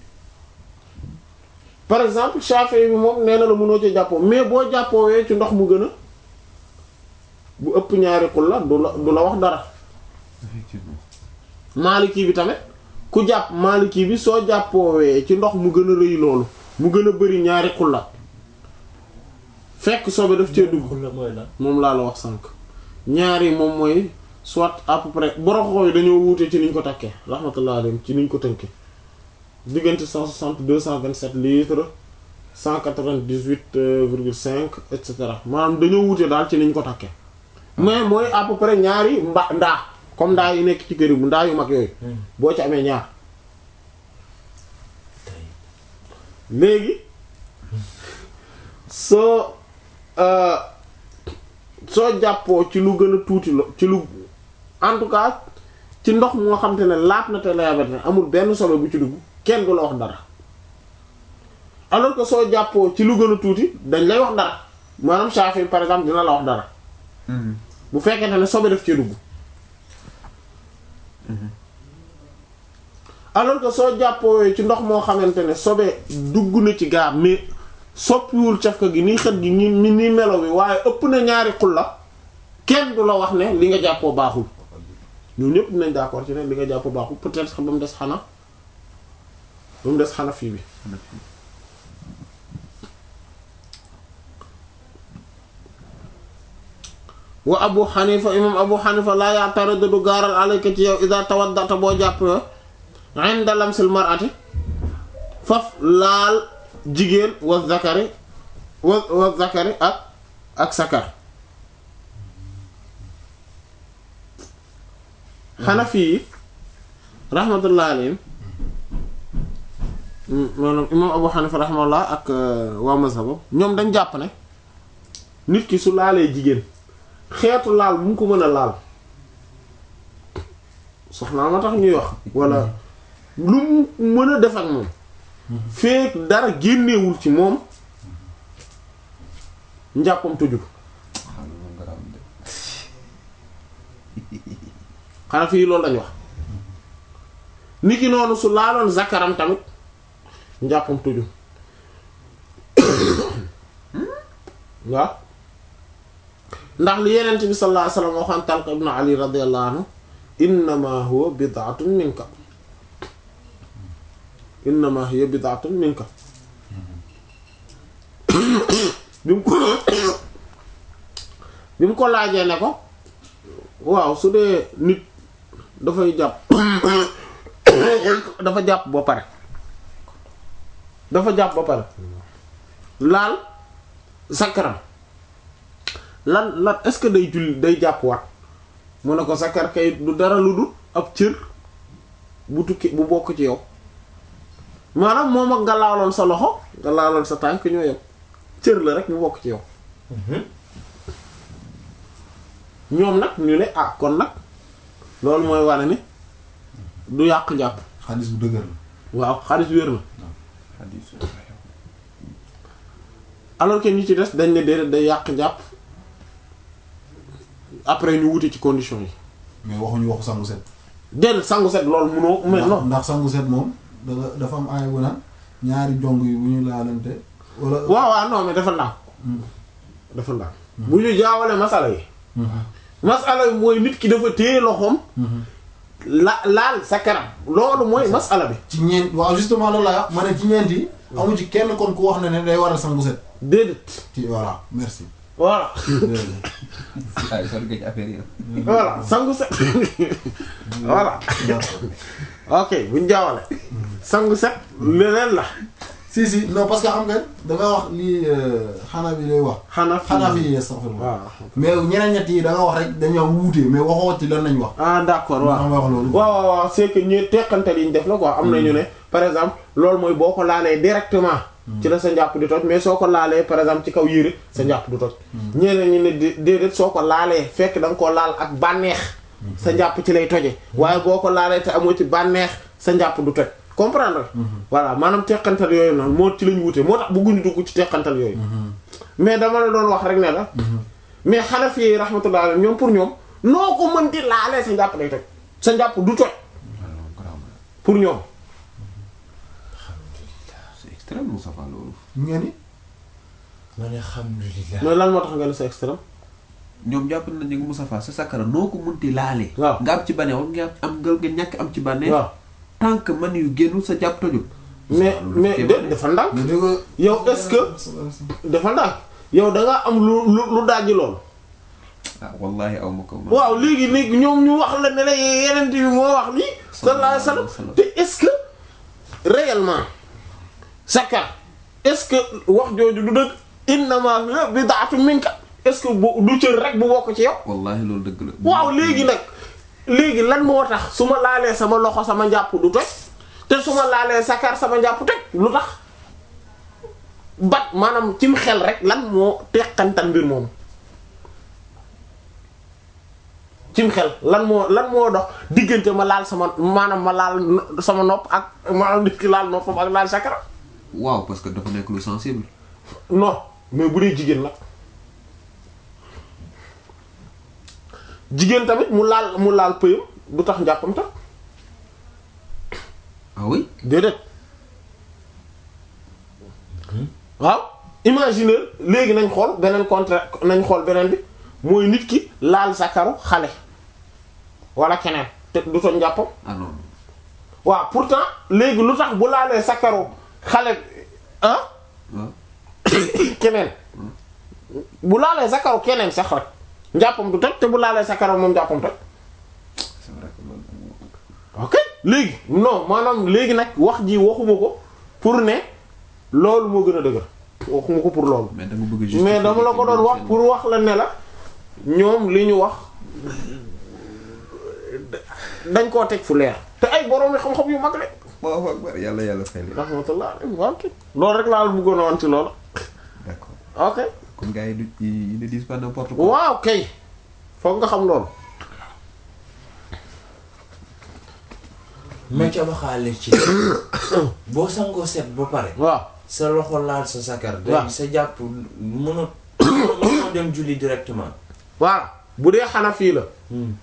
par exemple Shafi'i bi moom nee na la mënoo ci jàppoo mais boo jàppoowee ci ndox mu gën a bu ëpp ñaari xulla du la du la wax dara effectivement Maliki bi tamit ku jàpp Maliki bi soo jàppoowee ci ndox mu gën a rëy loolu mu gën a bari ñaari xulla fekk sobe daf cee dugg xulla mooy lan moom laa la wax sànq ñaari moom mooy soit à peu près boroxoo yi dañoo wuute ci niñ ko takkee rahmatullah alayhim ci niñ ko tënkee diggante 160 227 litres 198 virgule 5 et cetera maanaam dañoo wuute daal ci niñ ko takkee mais mooy à peu près ñaari mba ndaa comme ndaa yi nekk ci kër yi bu ndaa yu mag yooyu boo ci amee ñaar tey léegi soo euh, soo jàppoo ci lu gën a tuuti lo ci lu en tout cas ci ndox moo xam te ne laat na te layabat ne amul benn sobe bu ci dugg kenn du la wax dara alors que soo jàppoo ci lu gën a tuuti dañ lay wax dara maanaam Shafi par exemple dina la wax dara bu fekkente ne sobe def ci dugg alors que soo jàppoo ci ndox moo xamante ne sobe dugg na ci gaab mais soppiwul cafka gi ni xet gi ni ni ni melo bi waaye ëpp na ñaari xulla kenn du la wax ne li nga jàppoo baaxul ñun ñëpp dinañ d'accord ci ne li nga jàppoo baaxul peut-être ba mu des xana ba mu des xana fii bi wa abu xanifa imam abu xanifa laa ya'taridu du gaaral alayka ci yow ida tawaddata boo jàppoo inda lamsil mar'ati faf laal jigéen wa zakari wa wa zakari ak ak sakar xanafi yi rahmatullah alayhim maanaam imam abu xanifa rahmatullah ak waa mazhabam ñoom dañ jàpp ne nit ki su laalee jigéen xeetu laal bu mu ko mën a laal soxnaa ma tax ñuy wax walla lu mu mën a def ak moom feek dara génnewul ci moom njàppam tëju ko xam nga moom garaaw de xanaa fii loolu lañ wax niki noonu su laaloon zakaram tamit njàppam tëju waaw ndax li yenent bi sallallahu alayhi wasallam waxoon Talq ibn Ali radiyallahu anhu innama huwa bid'atun minka innama hiya bid'atun minka bi mu ko bi mu ko laajee ne ko waaw su dee nit dafay jàpp dafa jàpp ba pare dafa jàpp ba pare laal sakaram lan lan est-ce que day julli day jàpp wat mu ne ko sakar kay du dara lu dul ab cër bu tukki bu bokk ci yow maanaam moom ak nga laaloon sa loxo nga laaloon sa tànk ñoo yem cër la rek bu bokk ci yow ñoom nag ñu ne ah kon nag loolu mooy wane ni du yàq njàpp xaalis bu dëgër la waaw xaalis wér na xadiis alors que ñi ci des dañ ne déedéet day yàq njàpp après ñu wuti ci condition yi mais waxuñu waxu sangu set déedéet sangu set loolu munoo mais ndax non ndax sangu set moom dafa dafa am aaya bu naan ñaari jong yi bu ñu laalante wala waaw waaw non mais dafa ndànk dafa ndànk bu ñu jaawale masala yi masala yi mooy nit ki dafa téye loxoom la laal sa kanam loolu mooy masala bi ci ñeent waaw justement loolu laa wax ma ne ci ñeent yi amu ci kenn kon ku wax ne ne day waral sangu set déedéet ci voilà merci voilà ay sori nga ci affaire yi voilà sangu set voilà ok buñ jaawale sangu set leneen la si si non parce que xam nga da nga wax lii xanaa bi lay wax xanaa xanaa fi astaghfirullah waaw mais ñeneen ñett yi da nga wax rek dañoo wuute mais waxoo ci lan nañ wax ah d'accord waaw xam nga wax loolu waaw waaw waaw c'est que ñu teqantal yi ñu def la quoi am nañu ne par exemple loolu mooy boo ko laalee directement ci la sa njàpp di toj mais soo ko laalee par exemple ci kaw yére sa njàpp du toj ñeneen ñi ne dé- déedéet soo ko laalee fekk da nga koo laal ak bànneex sa njàpp ci lay toje waaye boo ko laalee te amoo ci bànneex sa njàpp du toj comprendre voilà maanaam teqantal yooyu noonu moo ci lañu wute moo tax bëgguñu dugg ci teqantal yooyu mais dama la doon wax rek ne la mais Hanafi yi rahmatullah alayhim ñoom pour ñoom noo ko mën di laalee sa njàpp day toj sa njàpp du toj pour ñoom c'est extrême Moustapha loolu nga ni ma ne alhamdulilah. mais lan moo tax nga ne c'est extrême ñoom jàpp nañu ne Moustapha sa sakara noo ko munti laalee waaw. nga am ci bànneex wala nga am nga nga ñàkk am ci bànneex waaw tant que man yu génnul sa jàpp tojul mais loolu mais kéemaan de la. dafa ndànk nga dégg yow est-ce que dafa ndànk yow da nga am lu lu lu dajji lool ah wallahi aw ma ko man. waaw léegi léegi ñoom ñu wax la ne la yeneen bi moo wax lii sallallahu alayhi wasallam te est-ce que réellement sakar est-ce que wax jooju du dëgg innama hiya bid'atun minka est-ce que bu du cër rek bu bokk ci yow wallahi loolu dëgg la waaw léegi nag léegi lan moo tax su ma laalee sama loxo sama njàpp du toj te su ma laalee sakar sama njàpp toj lu tax bat maanaam cim xel rek lan moo teqantal mbir moomu cim xel lan moo lan moo dox diggante ma laal sama maanaam ma laal no- sama nopp ak maanaam nit ki laal noppam ak laal sakara waaw parce que dafa nekk lu sensible non mais bu dee jigéen nag jigéen tamit mu laal mu laal pëyam du tax njàppam tax ah oui déedéet waaw imaginer léegi nañ xool beneen contraire nañ xool beneen bi mooy nit ki laal sakaru xale wala keneen te du toj njàppam ah non waaw pourtant léegi lu tax bu laalee sakaru xale ah waaw keneen bu laalee sakaru keneen sax rek njàppam du toj te bu laalee sakaru moom njàppam toj c'est vrai que loolu ok léegi non maanaam léegi nag wax ji waxuma ko pour ne loolu moo gën a dëgër waxuma ko pour loolu mais da nga bëgg a mais dama la ko doon wax pour wax la ne la ñoom li ñu wax dañ koo teg fu leer te ay borom xam-xam yu mag la Allahu akbar yàlla yàlla fay leen rahmatullah alayhi wa sallam loolu rek laa la bëggoon a wan ci loolu d'accord ok kon gars yi du ils ne disent pas n'importe quoi waaw kay foog nga xam loolu ma ca waxaale ci boo sangoo set ba pare waaw sa loxo laal sa sakar waaw. day sa jàpp mënut mënoo dem julli directement waaw bu dee Hanafi la Hmm.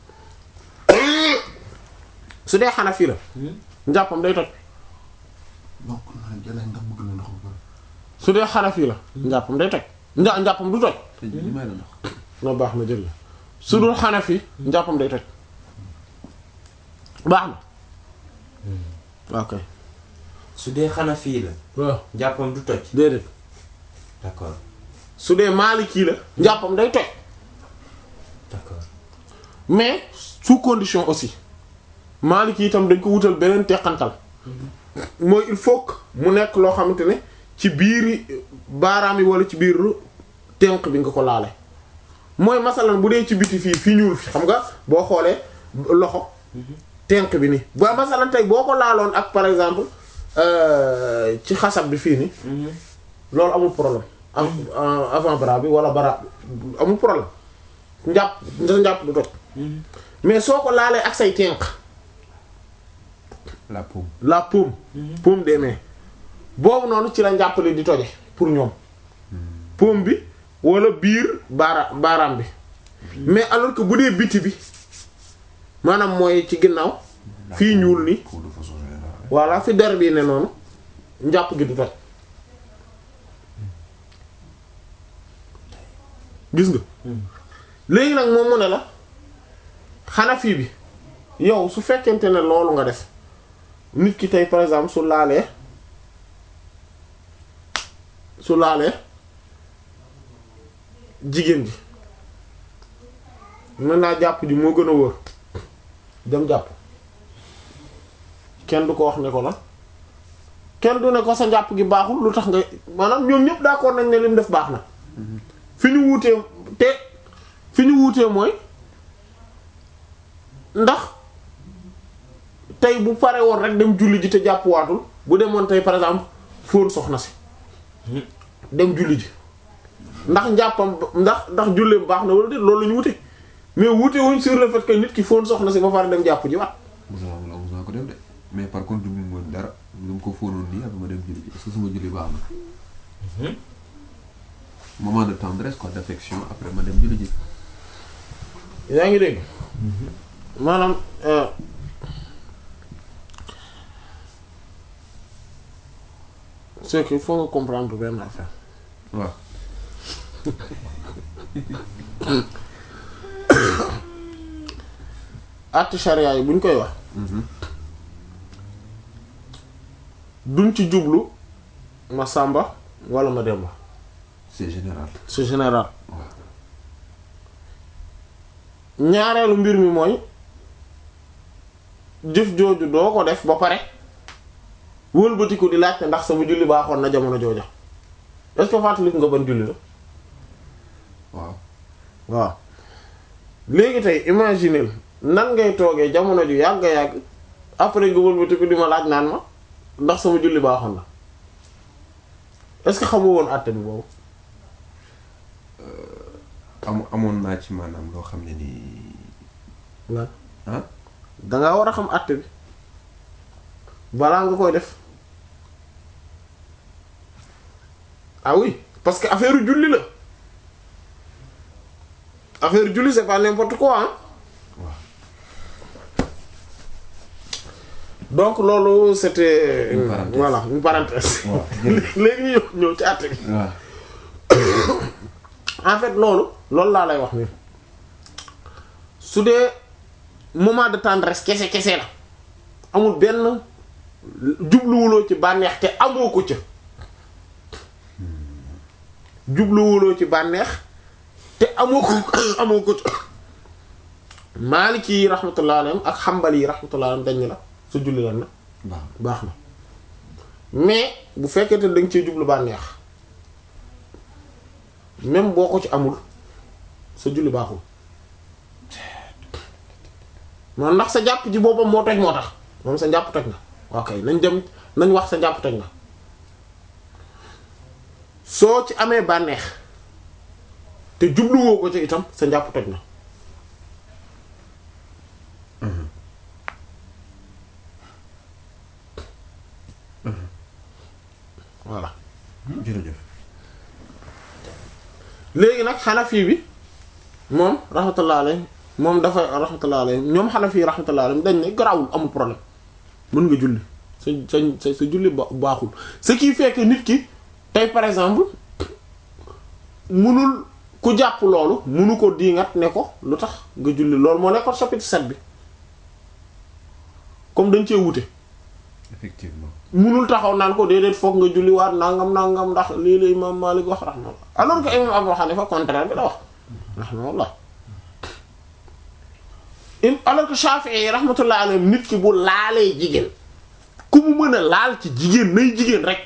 su dee Hanafi la Hmm. njàppam day toj donc naa jëlee ndax bëgg na ndox bu bëri su dee Hanafi la njàppam day toj nja njàppam du toj te li may la ndax no baax na jël su dul Hanafi njàppam day toj baax na ok su dee xana fii la waaw jàppam du toj déedéet d'accord su dee Maliki la njàppam day toj d'accord mais sous condition aussi Maliki itam dañ ko wutal beneen teqantal mooy il faut que mu nekk loo xamante ne ci biiri baaraam yi wala ci biiru tenq bi nga ko laale mooy masalan bu dee ci biti fii fii ñuul fi xam nga boo xoolee loxo tenq bi nii ba masalan tey boo ko laaloon ak par exemple euh, ci xasab bi fii nii loolu amul problème am avant bras bi wala bras bi amul problème njàpp sa njàpp du toj mais soo ko laalee ak say tenq la paume la paume paume des mains boobu noonu ci la njàppale di toje pour ñoom paume bi wala biir baara baaraam bi mais alors que bu dee biti bi maanaam mooy ci ginnaaw fii ñuul ni pour de façon générale voilà fi der bii ne noonu njàpp gi du toj gis nga léegi nag moom mu ne la Hanafi bi yow su fekkente ne loolu nga def nit ki tey par exemple su laalee su laalee jigéen ji mën naa jàpp ji moo gën a wóor dem jàpp kenn du ko wax ne ko la kenn du ne ko sa njàpp gi baaxul lu tax nga maanaam ñoom ñëpp d'accord nañ ne lim def baax na fi ñu wuutee te fi ñu wuutee mooy ndax tey bu pare woon rek dem julli ji te jàpp waatul bu demoon tey par exemple fóon soxna si dem julli ji ndax njàppam ndax ndax julleem baax na wala déet loolu la ñu wute mais wute wuñ sur le fait que nit ki fóon soxna si ba pare dem jàpp ji waat Moussa wala Moussa ko def de mais par contre du mu mën dara lu mu ko fóonoon nii après ma dem julli ji est-ce que suma julli baax na. moment de tendresse quoi d'affection après ma dem julli ji. yaa ngi dégg maanaam euh, c'est que il faut nga comprendre benn affaire waaw àtte charia yi bu ñu koy wax duñ ci jublu ma sàmba wala ma demba c'est général. c'est général waaw ñaareelu mbir mi mooy jëf jooju doo ko def ba pare wëlbatiku di laajte ndax sama julli baaxoon na jamono jooja est-ce que fàttaliku nga ban julli la waaw waaw léegi tey imaginer nan ngay toogee jamono ju yàgg yàgg après nga wëlbatiku di ma laaj naan ma ndax sama julli baaxoon na est-ce que xamu woon àtte bi boobu am amoon naa ci maanaam loo xam ne nii lan ah dangaa war a xam àtte bi balaa nga koy def ah oui parce que affaire julli la affaire julli c'est pas n'importe quoi hein donc loolu c'était Une parenthèse. voilà une parenthèse waaw léegi ñu ñëw ñëw ci àtte bi waaw en fait loolu loolu laa lay wax ni su dee moment de tendresse kese kese la amul benn jubluwuloo ci bànneex te amoo ko ca jubluwuloo ci bànneex te amoo ko amoo ko ca Maliki yi rahmatullah alayhim ak Hanbali yi rahmatullah alayhim dañ ni la sa julli lan na baax baax na mais bu fekkee te da nga cee jublu bànneex même boo ko ci amul sa julli baaxul man ndax sa jàpp ji boppam moo toj moo tax moom sa njàpp toj na ok nañ dem nañ wax sa njàpp toj na soo ci amee bànneex te jubluwoo ko ci itam sa njàpp toj na voilà jërëjëf léegi nag xanafi bi moom rahmatullah alayhi moom dafa rahmatullah alayhi ñoom xanafi rahmatullah alayhi dañ ne garawul amul problème mën nga julli sa sa sa julli ba baaxul ce qui fait que nit ki tey par exemple munul ku jàpp loolu munu ko diingat ne ko lu tax nga julli loolu moo nekkoon chapitre 7 bi comme dañ cee wute effectivement munul taxaw naan ko déedéet foog nga julli waat nangam nangam ndax lii la imam Malik wax rahmatullah alors que imam Abu Hanifa contraire bi la wax rahmatullah im alors que Shafi'i yi rahmatullah alayhi nit ki bu laalee jigéen ku mu mën a laal ci jigéen nay jigéen rek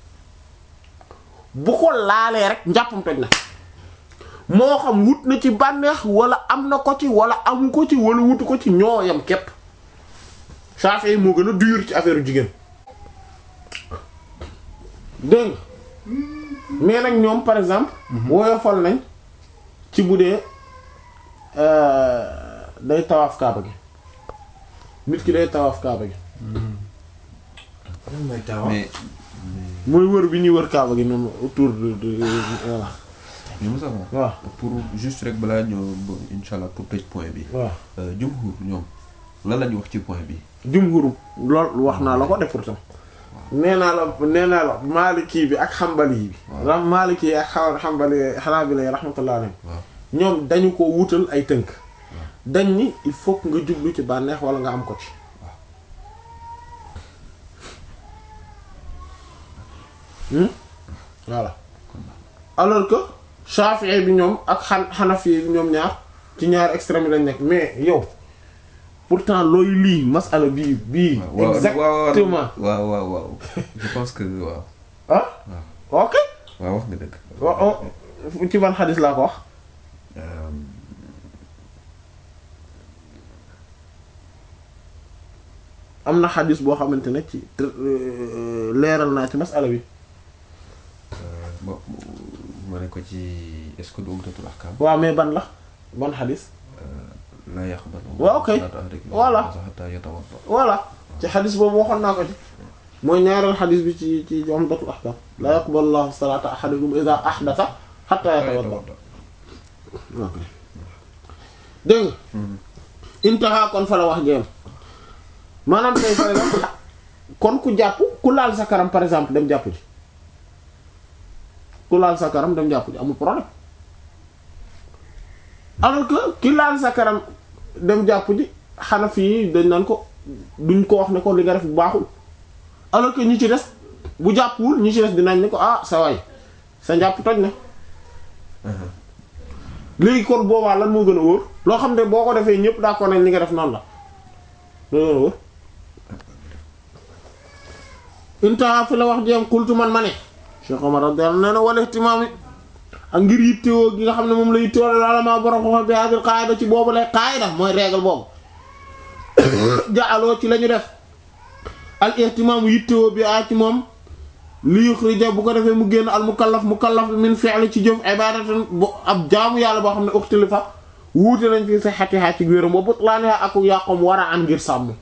bu ko laalee rek njàppam toj na moo xam wut na ci bànneex wala am na ko ci wala amu ko ci wala wutu ko ci ñoo yam képp Shafi'i moo gën a dur ci affaire jigéen dégg nga mais nag ñoom par exemple woyofal nañ ci bu dee day tawaaf kaaba gi nit ki day tawaaf kaaba gi lan mooy tawa mais mooy wër bi ñuy wër kaaba gi noonu autour de de voilà mais Moussa waaw pour juste rek balaa ñëw ba insha allah pour tëj point bi waaw jumhur ñoom lan la ñu wax ci point bi jumhur lool wax naa la ko def pourtant nee naa la nee naa la maliki bi ak xambali bi Waaw. ram maliki yi ak xaw xambali xanaabila yi rahmatullah alayhim waaw ñoom dañu ko wutal ay tënk dañ ni il faut que nga jublu ci bànneex wala nga am ko ci Hmm? voilà alors que Shafi'i bi ñoom ak xan Hanafi bi ñoom ñaar ci ñaar extrême yi lañ nekk mais yow pourtant looy lii masala bii bii waaw exactement waaw waaw waaw je pense que waaw ah ok waaw wax nga dëgg wa- wa- ci ban xadis laa ko wax Euh, am na xadis boo xamante ne ci euh, leeral naa ci masala bi bo ma ne ko ci est-ce que du umtatul ahkam waaw mais ban la ban xadis la yaqbal waaw, ok. Voilà. hatta yatawadda voilà ci xadis boobu waxoon naa ko ci mooy ñaareel xadis bi ci ci umdatul ahkam la yaqbalu llahu salata ahadikum idha ahdatha hatta yatawadda ok dégg nga intaha kon fa la wax jeem maanaam tey par exemple kon ku jàpp ku laal sa karam par exemple dem jàpp ji ku laal sa karam dem jàpp ji amul problème alors que ki laal sa karam dem jàpp ji Hanafi yi dañ naan ko duñ ko wax ne ko li nga def bu baaxul alors que ñi ci des bu jàppwul ñi ci des dinañ ne ko ah sa waay sa njàpp toj na léegi kon boobaa lan moo gën a wóor loo xam ne boo ko defee ñëpp d'accord nañ li nga def noonu la loolu gën a wóor intaha fi la wax jeem xultu man ma ne Cheikh Omar radiyallahu anhu nee na wala ihtimaami ak ngir yittewoo gi nga xam ne moom la yittewoo la ulama borom xam bi hadil qaida ci boobu lay qaida mooy règle boobu jaaloo ci la ñu def al ihtimaamu yittewoo bi a ci moom li yuxrija bu ko defee mu génn al mukallaf mukallaf min fi'li ci jëf ibadatan bu ab jaamu yàlla boo xam ne uxtilifa wuute nañ fi sihhatiha ci wéram wa butlaaniha ak yàqom war a an ngir sàmm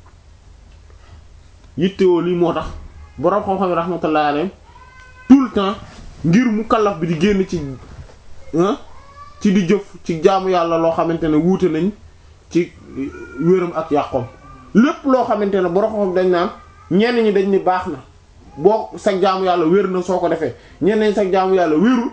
yittewoo lii moo tax borom xam-xam yi rahmatullahi alayhim tout le temps ngir mukallaf bi di génn ci ah ci di jëf ci jaamu yàlla loo xamante ne wuute nañ ci wéram ak yàqom lépp loo xamante ne borom xam dañ naan ñenn ñi dañ ni baax na boo sag jaamu yàlla wér na soo ko defee ñenn ñi sag jaamu yàlla wérul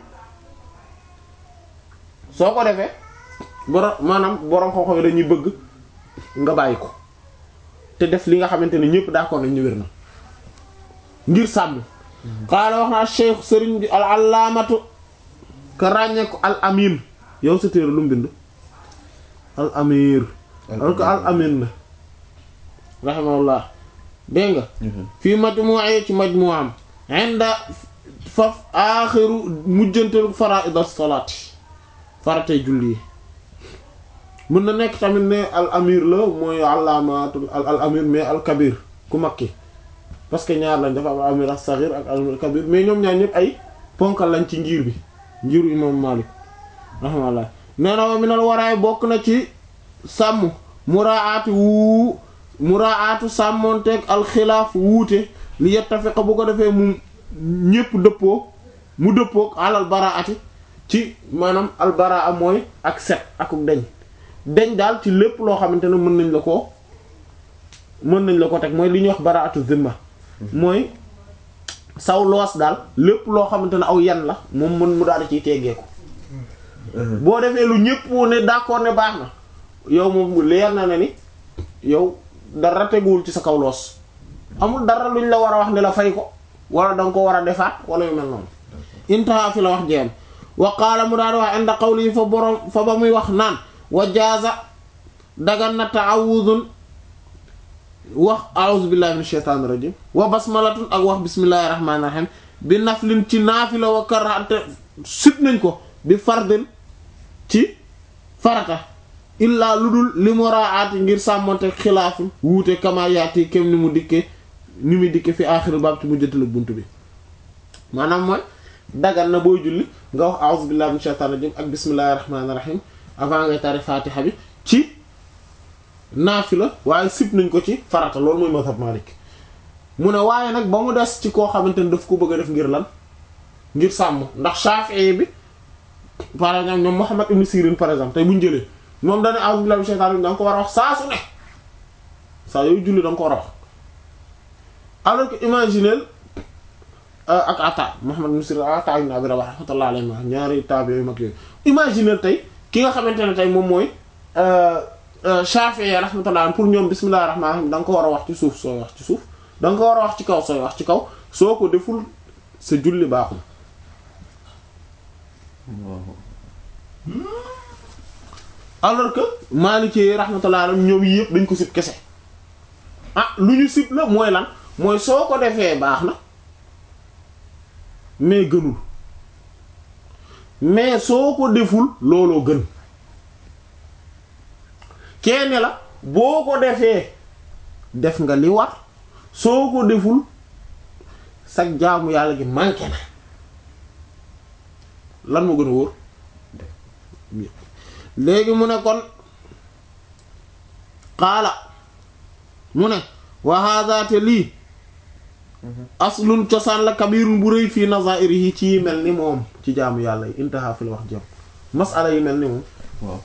soo ko defee borom maanaam borom xam-xam yi dañuy bëgg nga bàyyi ko te def li nga xamante ne ñëpp d'accord nañ ñu wér na ngir sàmm xaala wax naa cheikh sëriñ bi al allaamatu ka ràññee ko al amin yow sa téere lu mu bind al amir alors que al amin la rahimahullah dégg nga fii majmu'i ci majmu'am inda faf aaxiru mujjantalu fara'id as-salaati faratay julli yi mën na nekk tamit ne al amir la mooy allaamatul al al amir mais al kabir ku makki parce que ñaar lañ dafa am al amir as-saghir ak al amir kabir mais ñoom ñaar ñëpp ay ponkal lañ ci ngir bi ngiru imam Malik rahimahullah nee na wa minal waraay bokk na ci sàmm muraati wu muraatu sàmmonteeg alxilaaf wuute li yettafiqa bu ko defee mu ñépp dëppoo mu dëppoog alal baraati ci maanaam albaraa mooy ak set akuk deñ deñ daal ci lépp loo xamante ne mën nañ la ko mën nañ la ko teg mooy li ñuy wax baraatu zimma mooy saw loos daal lépp loo xamante ne aw yan la moom mën mu daal di ciy teggeeku boo defee lu ñépp ne d'accord ne baax na yow moom leer na ne ni yow dara teguwul ci sa kaw loos amul dara luñ la war a wax ne la fay ko wala danga ko war a defaat wala yu mel noonu intaha fi la wax jeem wa qaala mu daal di wax inda qawli fa borom fa ba muy wax naan wa jaaza dagan na ta'awudun wax a'udhu billahi minash shaitanir rajim wa basmalatun ak wax bismillahir rahmanir rahim bi naflin ci naafila wa karante sut nañ ko bi fardin ci farata illaa lu dul li muraati ngir sàmmonte xilaafin wuute kama yaati kem ni mu dikke ni mu dikke fi aaxiri baab ci mu jëtal bunt bi maanaam mooy dagan na booy julli nga wax a'udhu billahi minash shaitanir rajim ak bismillahir rahmanir rahim avant ngay tari fatiha bi ci naafila waaye sib nañ ko ci farata loolu mooy mazhab Malik mu ne waaye nag ba mu des ci koo xamante ne daf ko bëgg a def ngir lan ngir sàmm ndax Shafi'i bi par exemple ñoom Muhammad ibn Sirin par exemple tey bu ñu jëlee moom dañu a'udhu billahi minash shaitanir rajim da nga ko war a wax saa su ne saa yooyu julli da nga ko war a wax alors que imagineel ak Ata Muhammad Misri Ata ibn Abi Rabah rahmatullah alayhi ma ñaari taabi yu mag yooyu imagineel tey ki nga xamante ne tey moom mooy Shafi'i rahmatullah pour ñoom bismillahir rahmanir rahim da nga ko war a wax ci suuf sooy wax ci suuf da nga ko war a wax ci kaw sooy wax ci kaw soo ko deful sa julli baaxul alors que Maliki rahmatullah alayhi ñoom yii yëpp dañ ko sib kese ah lu ñu sib la mooy lan mooy soo ko defee baax na mais gënul mais soo ko deful looloo gën kenn la boo ko defee def nga li war soo ko deful sag jaamu yàlla gi manqué na lan moo gën a wóor léegi mu ne kon xaala mu ne wa hadha te lii aslun cosaan la kabirun bu rëy fii nazairihi ci yi mel ni moom ci jaamu yàlla yi intaha fi la wax jëm masala yi mel ni moom waaw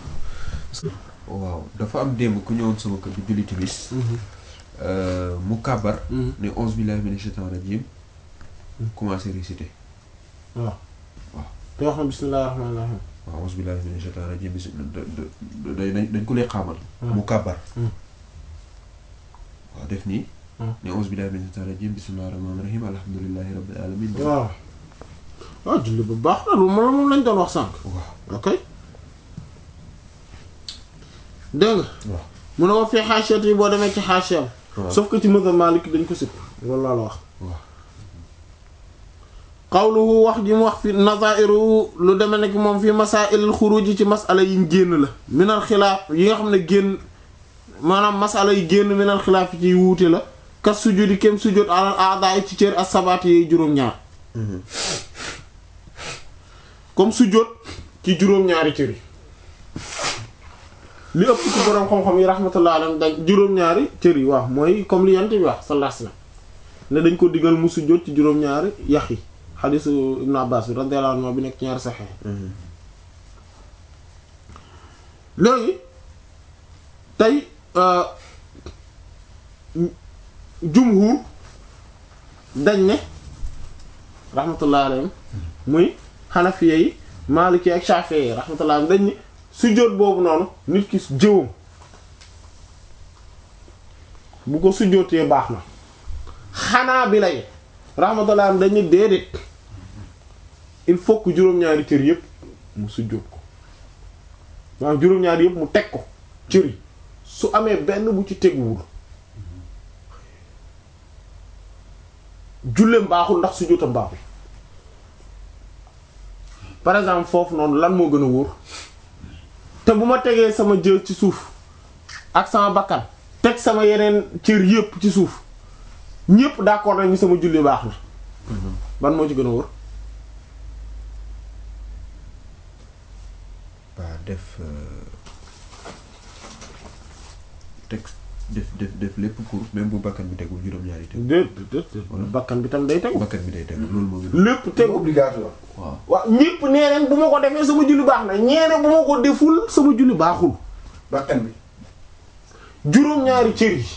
waaw dafa am démb ku ñëwoon sama kër bi julli timis mu kàbbar ne onze billahi minash shaitanir rajim commencé réciter waaw waaw te wax na bismillahir rahmanir rahim waaw onze billahi minash shaitanir rajim bis dañ dañ ko lay xaamal mu kàbbar waaw def nii ne onze billahi minash shaitanir rajim bismillahir rahmanir rahim alhamdulillahi rabbil alamin waaw waaw julli bu baax na lu moom moom lañ doon wax sànq waaw ok dégg nga waaw mu ne wax fii xaasiyat yi boo demee ci xaasiyam waaw sauf que ci mazhab Maalik dañ ko sib loolu laa la wax waaw qawluhu wax ji mu wax fi nazairu lu deme nekk moom fi masaa'ilil xuruj ci masala yi génn la minal xilaaf yi nga xam ne génn maanaam masala yi génn minal xilaaf yi ci wuute la kat sujudi kem sujud alal a'daa ci cër as-sabaat yi juróom-ñaar comme sujud ci juróom-ñaari cër yi li ëpp ci boroom xam-xam yi rahmatullah alayhim dañ juróom-ñaari cër yi waaw mooy comme li yant bi wax sallallahu alayhi wasallam ne dañ ko digal mu sujud ci juróom-ñaari yax yi xadisu Ibn Abbas bi radiyallahu anhu bi nekk ci ñaari saxee léegi tey jumhur dañ ne rahmatullah alayhim muy xanafiya yi maliki ak shafi'i yi rahmatullah alayhim dañ ne sujjóot boobu noonu nit ki jëwam bu ko sujjóotee baax na xanaa bi lay rahmatullah alayhim dañ ne déedéet il faut que juróom-ñaari cër yépp mu sujjóot ko maanaam juróom-ñaari yépp mu teg ko cër yi su amee benn bu ci teguwul julleem baaxul ndax sujjóotam baaxul par exemple foofu noonu lan moo gën a wóor te bu ma tegee sama jë ci suuf ak sama bakkan teg sama yeneen cër yépp ci suuf ñépp d'accord nañu sama julli baax na ban moo ci gën a wóor waa def teg def def def lépp pour même bu bakkan bi tegul juróom-ñaari tegu déet déet déet bakkan bi tam day tegu bakkan bi day tegu loolu moo gën lépp tegu obligatoire waaw waaw ñépp nee nañ bu ma ko defee sama julli baax na ñeene bu ma ko deful sama julli baaxul bakkan bi juróom-ñaari cër yi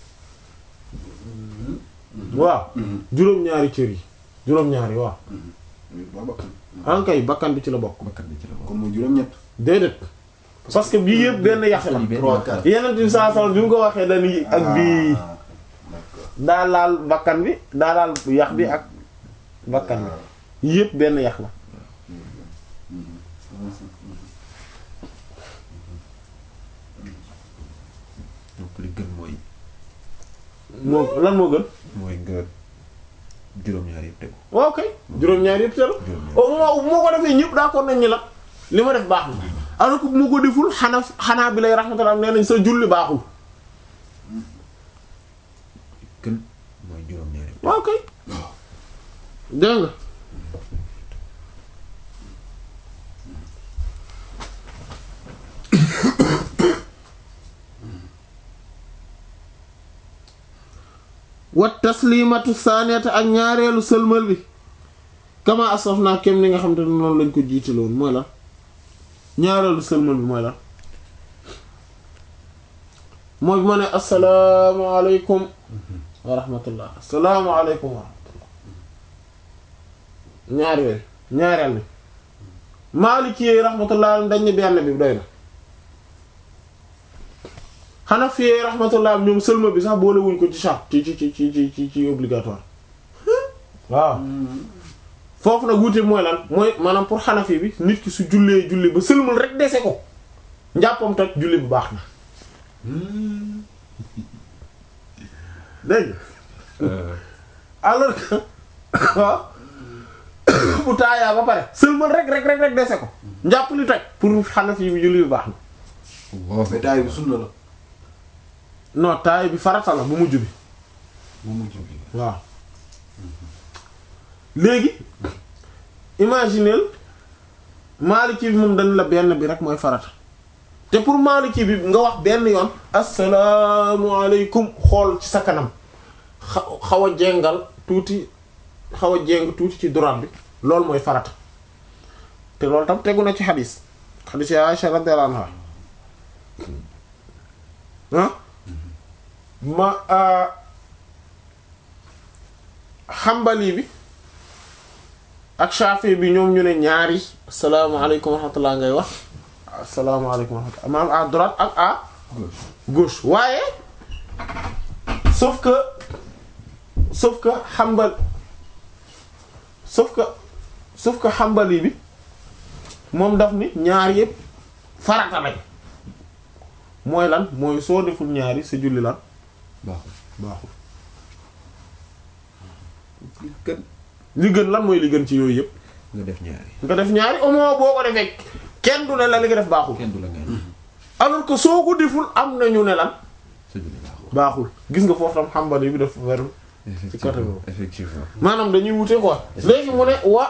waaw juróom-ñaari cër yi juróom-ñaari waaw ba bakkan ankay bakkan bi ci la bokk bakkan bi ci la bokk kon mooy juróom-ñett déedéet parce que bii yëpp benn yax la trois quatre yeneen bi saa saa bi mu ko waxee dañuy ak bii Ah, d'accord daa laal bakkan bi daa laal yax bi ak bakkan bi yëpp benn yax la donc li gën mooy moo lan moo gën mooy nga juróom-ñaari yëpp tegu waaw kay juróom-ñaari yëpp teel juróom-ñaari au moins bu ma ko defee ñëpp d'accord nañ ni la li ma def baax na alors que bu ma ko deful xanaa xanaa bi lay rahmatullah nee nañ sa julli baaxul gën mooy juróom-ñaari yëpp waaw kay dégg nga wat taslimatu saaniyata ak ñaareelu sëlmal bi kama asaf naa kem ni nga xam te ne noonu lañ ko jiitaloon mooy lan ñaareelu sëlmal bi mooy lan mooy bu ma ne asalaamaaleykum wa rahmatullah asalaamaaleykum wa rahmatullah ñaari yooyu ñaareel ni Maliki yi rahmatullah dañ ne benn bi doy na Hanafi yi rahmatullah ñoom sëlma bi sax boole wuñ ko ci charte ci ci ci ci ci ci obligatoire waaw foofu nag wuute mooy lan mooy maanaam pour Hanafi bi nit ki su jullee julli ba sëlmal rek dese ko njàppam toj julli bu baax na dégg nga alors que waaw bu taayaa ba pare sëlmal rek rek rek rek dese ko njàpp li toj pour Hanafi bi julli bu baax na Allah mais taay bi sunna la non taay bi farata la bu mujj bi bu mujj bi waaw léegi imagineel Maliki bi moom dañ la benn bi rek mooy farata te pour Maliki bi nga wax benn yoon asalaamualeykum xool ci sa kanam xa- xaw a jengal tuuti xaw a jeng tuuti ci droite bi loolu mooy farata te loolu tam tegu na ci xadis xadis ya Aisha radiyallahu anha ah ma xambali bi ak Shafi bi ñoom ñu ne ñaari asalaamaaleykum wa rahmatullah ngay wax asalaamaaleykum wa rahmatullah maanaam à droite ak à gauche waaye sauf que sauf que xambal sauf que sauf que xambali bi moom daf ni ñaar yëpp farata lañ mooy lan mooy soo deful ñaari sa julli lan baaxul baaxul gën li gën lan mooy li gën ci yooyu yëpp nga def ñaari nga def ñaari au moins boo ko defee kenn du ne la li nga def baaxul kenn du la ngeen alors que soo ko deful am na ñu ne lan sa julli baaxul baaxul gis nga foofu tam xambali bi def weru côté effectivement boobu. effectivement maanaam dañuy wute quoi léegi mu ne wa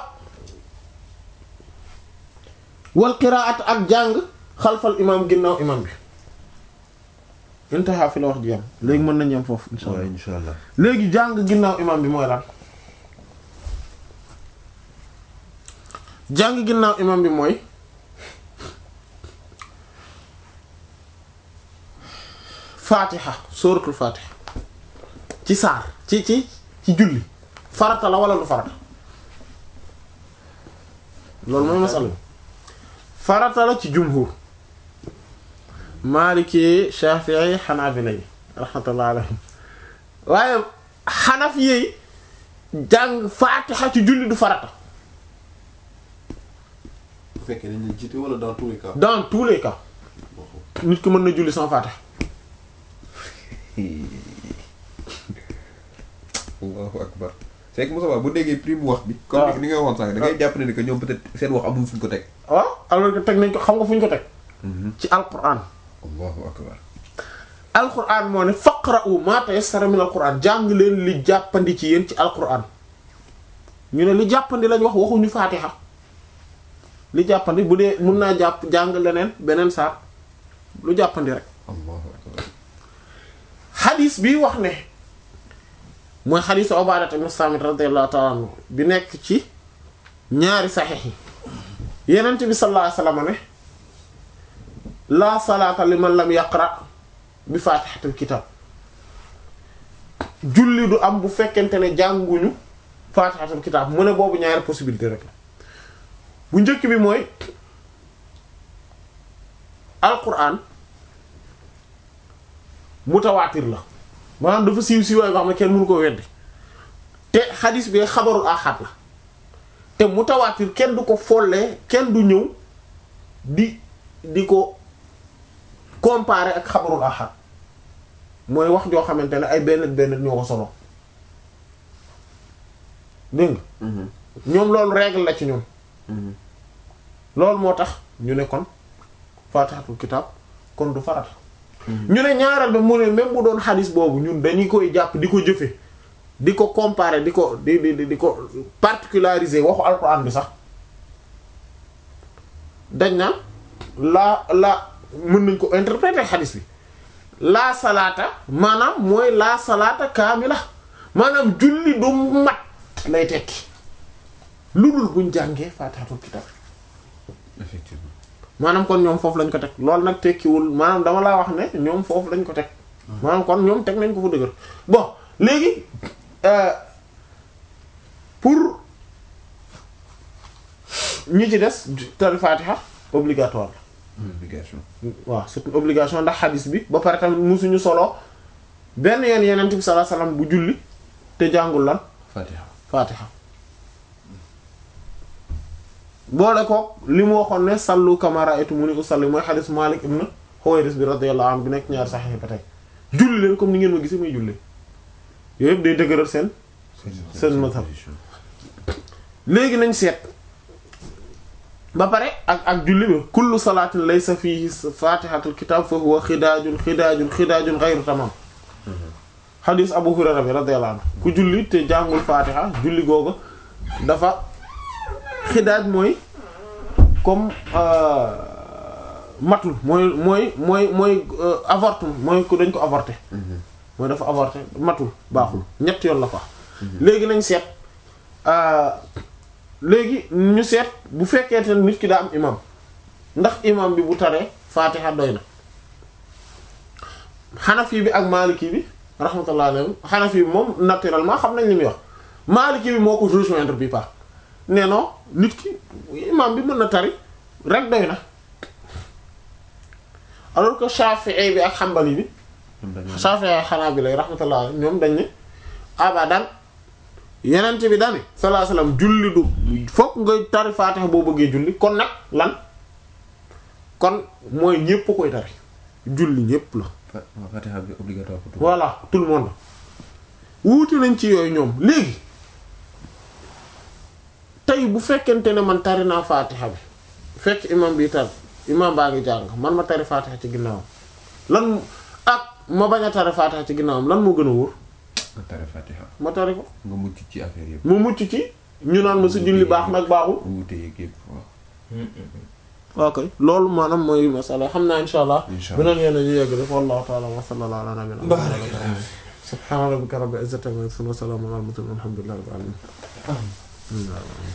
wal qiraat ak jàng xalfal imam ginnaaw imam bi intaha fi la wax ji yam léegi mën nañ yem foofu insha waaw allah insha allah léegi jàng ginnaaw imam bi mooy lan jàng ginnaaw imam bi mooy faatiha sóoratul faatiha ci saar ci ci ci julli farata la wala lu farata loolu mooy masala bi farata la ci jumhur maliki shafi'i hanabila yi rahmatullah alayhim waaye xanaf yi jàng faatiha ci julli du farata bu fekkee dañ leen jiite wala dans tous les cas dans tous les cas nit ki mën na julli sans faatiha allahu akbar c'est que Moussa bu déggee prime wax bi waaw. comme ni nga waxoon sànq da ngay jàpp ne ni que ñoom peut-être seen wax amul fu ñu ko teg waaw alors que teg nañ ko xam nga fu ñu ko teg ci alquran allahu akbar alquran moo ne faqra'u ma tayassara min alquran jàng leen li jàppandi ci yéen ci alquran ñu ne li jàppandi lañ wax waxuñu faatiha li jàppandi bu dee mun naa jàpp jàng leneen beneen saar lu jàppandi rek allahu akbar xadis bi wax ne mooy xadisu Ubaadata ibn Saamit radiyallahu ta'ala anhu bi nekk ci ñaari saxiix yi Yonent bi sallallahu alayhi wasallam ne laa salaata liman lam yaqra bi faatihatil kitaab julli du am bu fekkente ne jànguñu faatihatil kitaab mu ne boobu ñaari possibilité rek la bu njëkk bi mooy alquran mutawaatir la maanaam dafa siiw siiwaay boo xam ne kenn mënu ko weddi te xadis bi xabarul ahad la te mutawaatir kenn du ko follee kenn du ñëw di di ko comparer ak xabarul ahad mooy wax joo xamante ne ay benn benn ñoo ko solo dégg nga ñoom loolu règle la ci ñoom loolu moo tax ñu ne kon faatihatul kitaab kon du farata ñu ne ñaareel ba mu ne même bu doon xadis boobu ñun dañuy koy jàpp di ko jëfe di ko comparer di ko di di di ko particulariser waxu alxuraan bi sax dañ na laa la mën nañ ko interpréter xadis bi laa salaata maanaam mooy laa salaata kaamila maanaam julli du mat lay tekki lu dul buñ jàngee faatihatul kitaab effectivement maanaam kon ñoom foofu lañ ko teg loolu nag tekkiwul maanaam dama laa wax ne ñoom foofu lañ ko teg maanaam kon ñoom teg nañ ko fu dëgër bon léegi euh, pour ñi ci des tari fatiha obligatoire obligation la waaw c'est une obligation ndax xadis bi ba pare tamit musuñu solo benn yoon yenent bi sallallahu alayhi wasallam bu julli te jàngul lan fatiha fatiha boole ko li mu waxoon ne sallu kama ra'aytumuni usalli mooy xadis Malik ibn Huwayris bi radiyallahu anhu bi nekk ñaari saxiix ba tey julli leen comme ni ngeen ma gisee muy julli yooyu yëpp day dëgëral seen seen mazhab. position. léegi nañ seet ba pare ak ak julli bi kullu salaatin laysa fihi fatihatul kitab fa huwa xidaajun xidaajun xidaajun ghayru tamam xadis Abu Hurayra bi radiyallahu anhu ku julli te jàngul fatiha julli googu dafa xidaaj mooy comme euh, matul mooy mooy mooy mooy euh, avortement mooy ku dañ ko avorté mooy dafa avorté matul baaxul ñett yoon la ko léegi nañ seet euh, léegi ñu seet bu fekkee te nit ki daa am imam ndax imam bi bu taree fatiha doy na xanafi bi ak maliki bi rahmatullah alayhim xanafi bi moom naturellement xam nañ li muy wax maliki bi moo ko rejoindre bi part nee non nit ki imam bi mën na tari rek doy na alors que shafi'i bi ak xambali bi ñoom dañoo shafi'i ak xanaabila yi rahmatullah alayhim ñoom dañ ne abadan yenent bi dani sallallahu alayhi wasallam julli du fokk nga tari faatiha boo bëggee julli kon nag lan kon mooy ñépp koy tari julli ñépp la fa- fatiha bi obligatoire pour tout. voilà tout le monde wuute nañ ci yooyu ñoom léegi tey bu fekkente ne man tari naa faatiha bi fekk imam bi tar imam baa ngi jàng man ma tari faatiha ci ginnaawam lan ak ma bañ a tari faatiha ci ginnaawam lan moo gën a wóor nga tare fatiha ma tari ko nga mucc ci affaire yëpp. mu mucc ci ñu naan ma sa julli baax nag baaxul wuute yeeg yëpp waaw. ok loolu maanaam mooy masala xam naa insha allah Insha Allah. beneen yoon ñu yegg def wallahu ta'ala wa sallallahu ala nabiyina muhammad subhana rabbika rabbil izzati amma yasifun wa salamun ala al mursalin walhamdulillahi rabbil alamin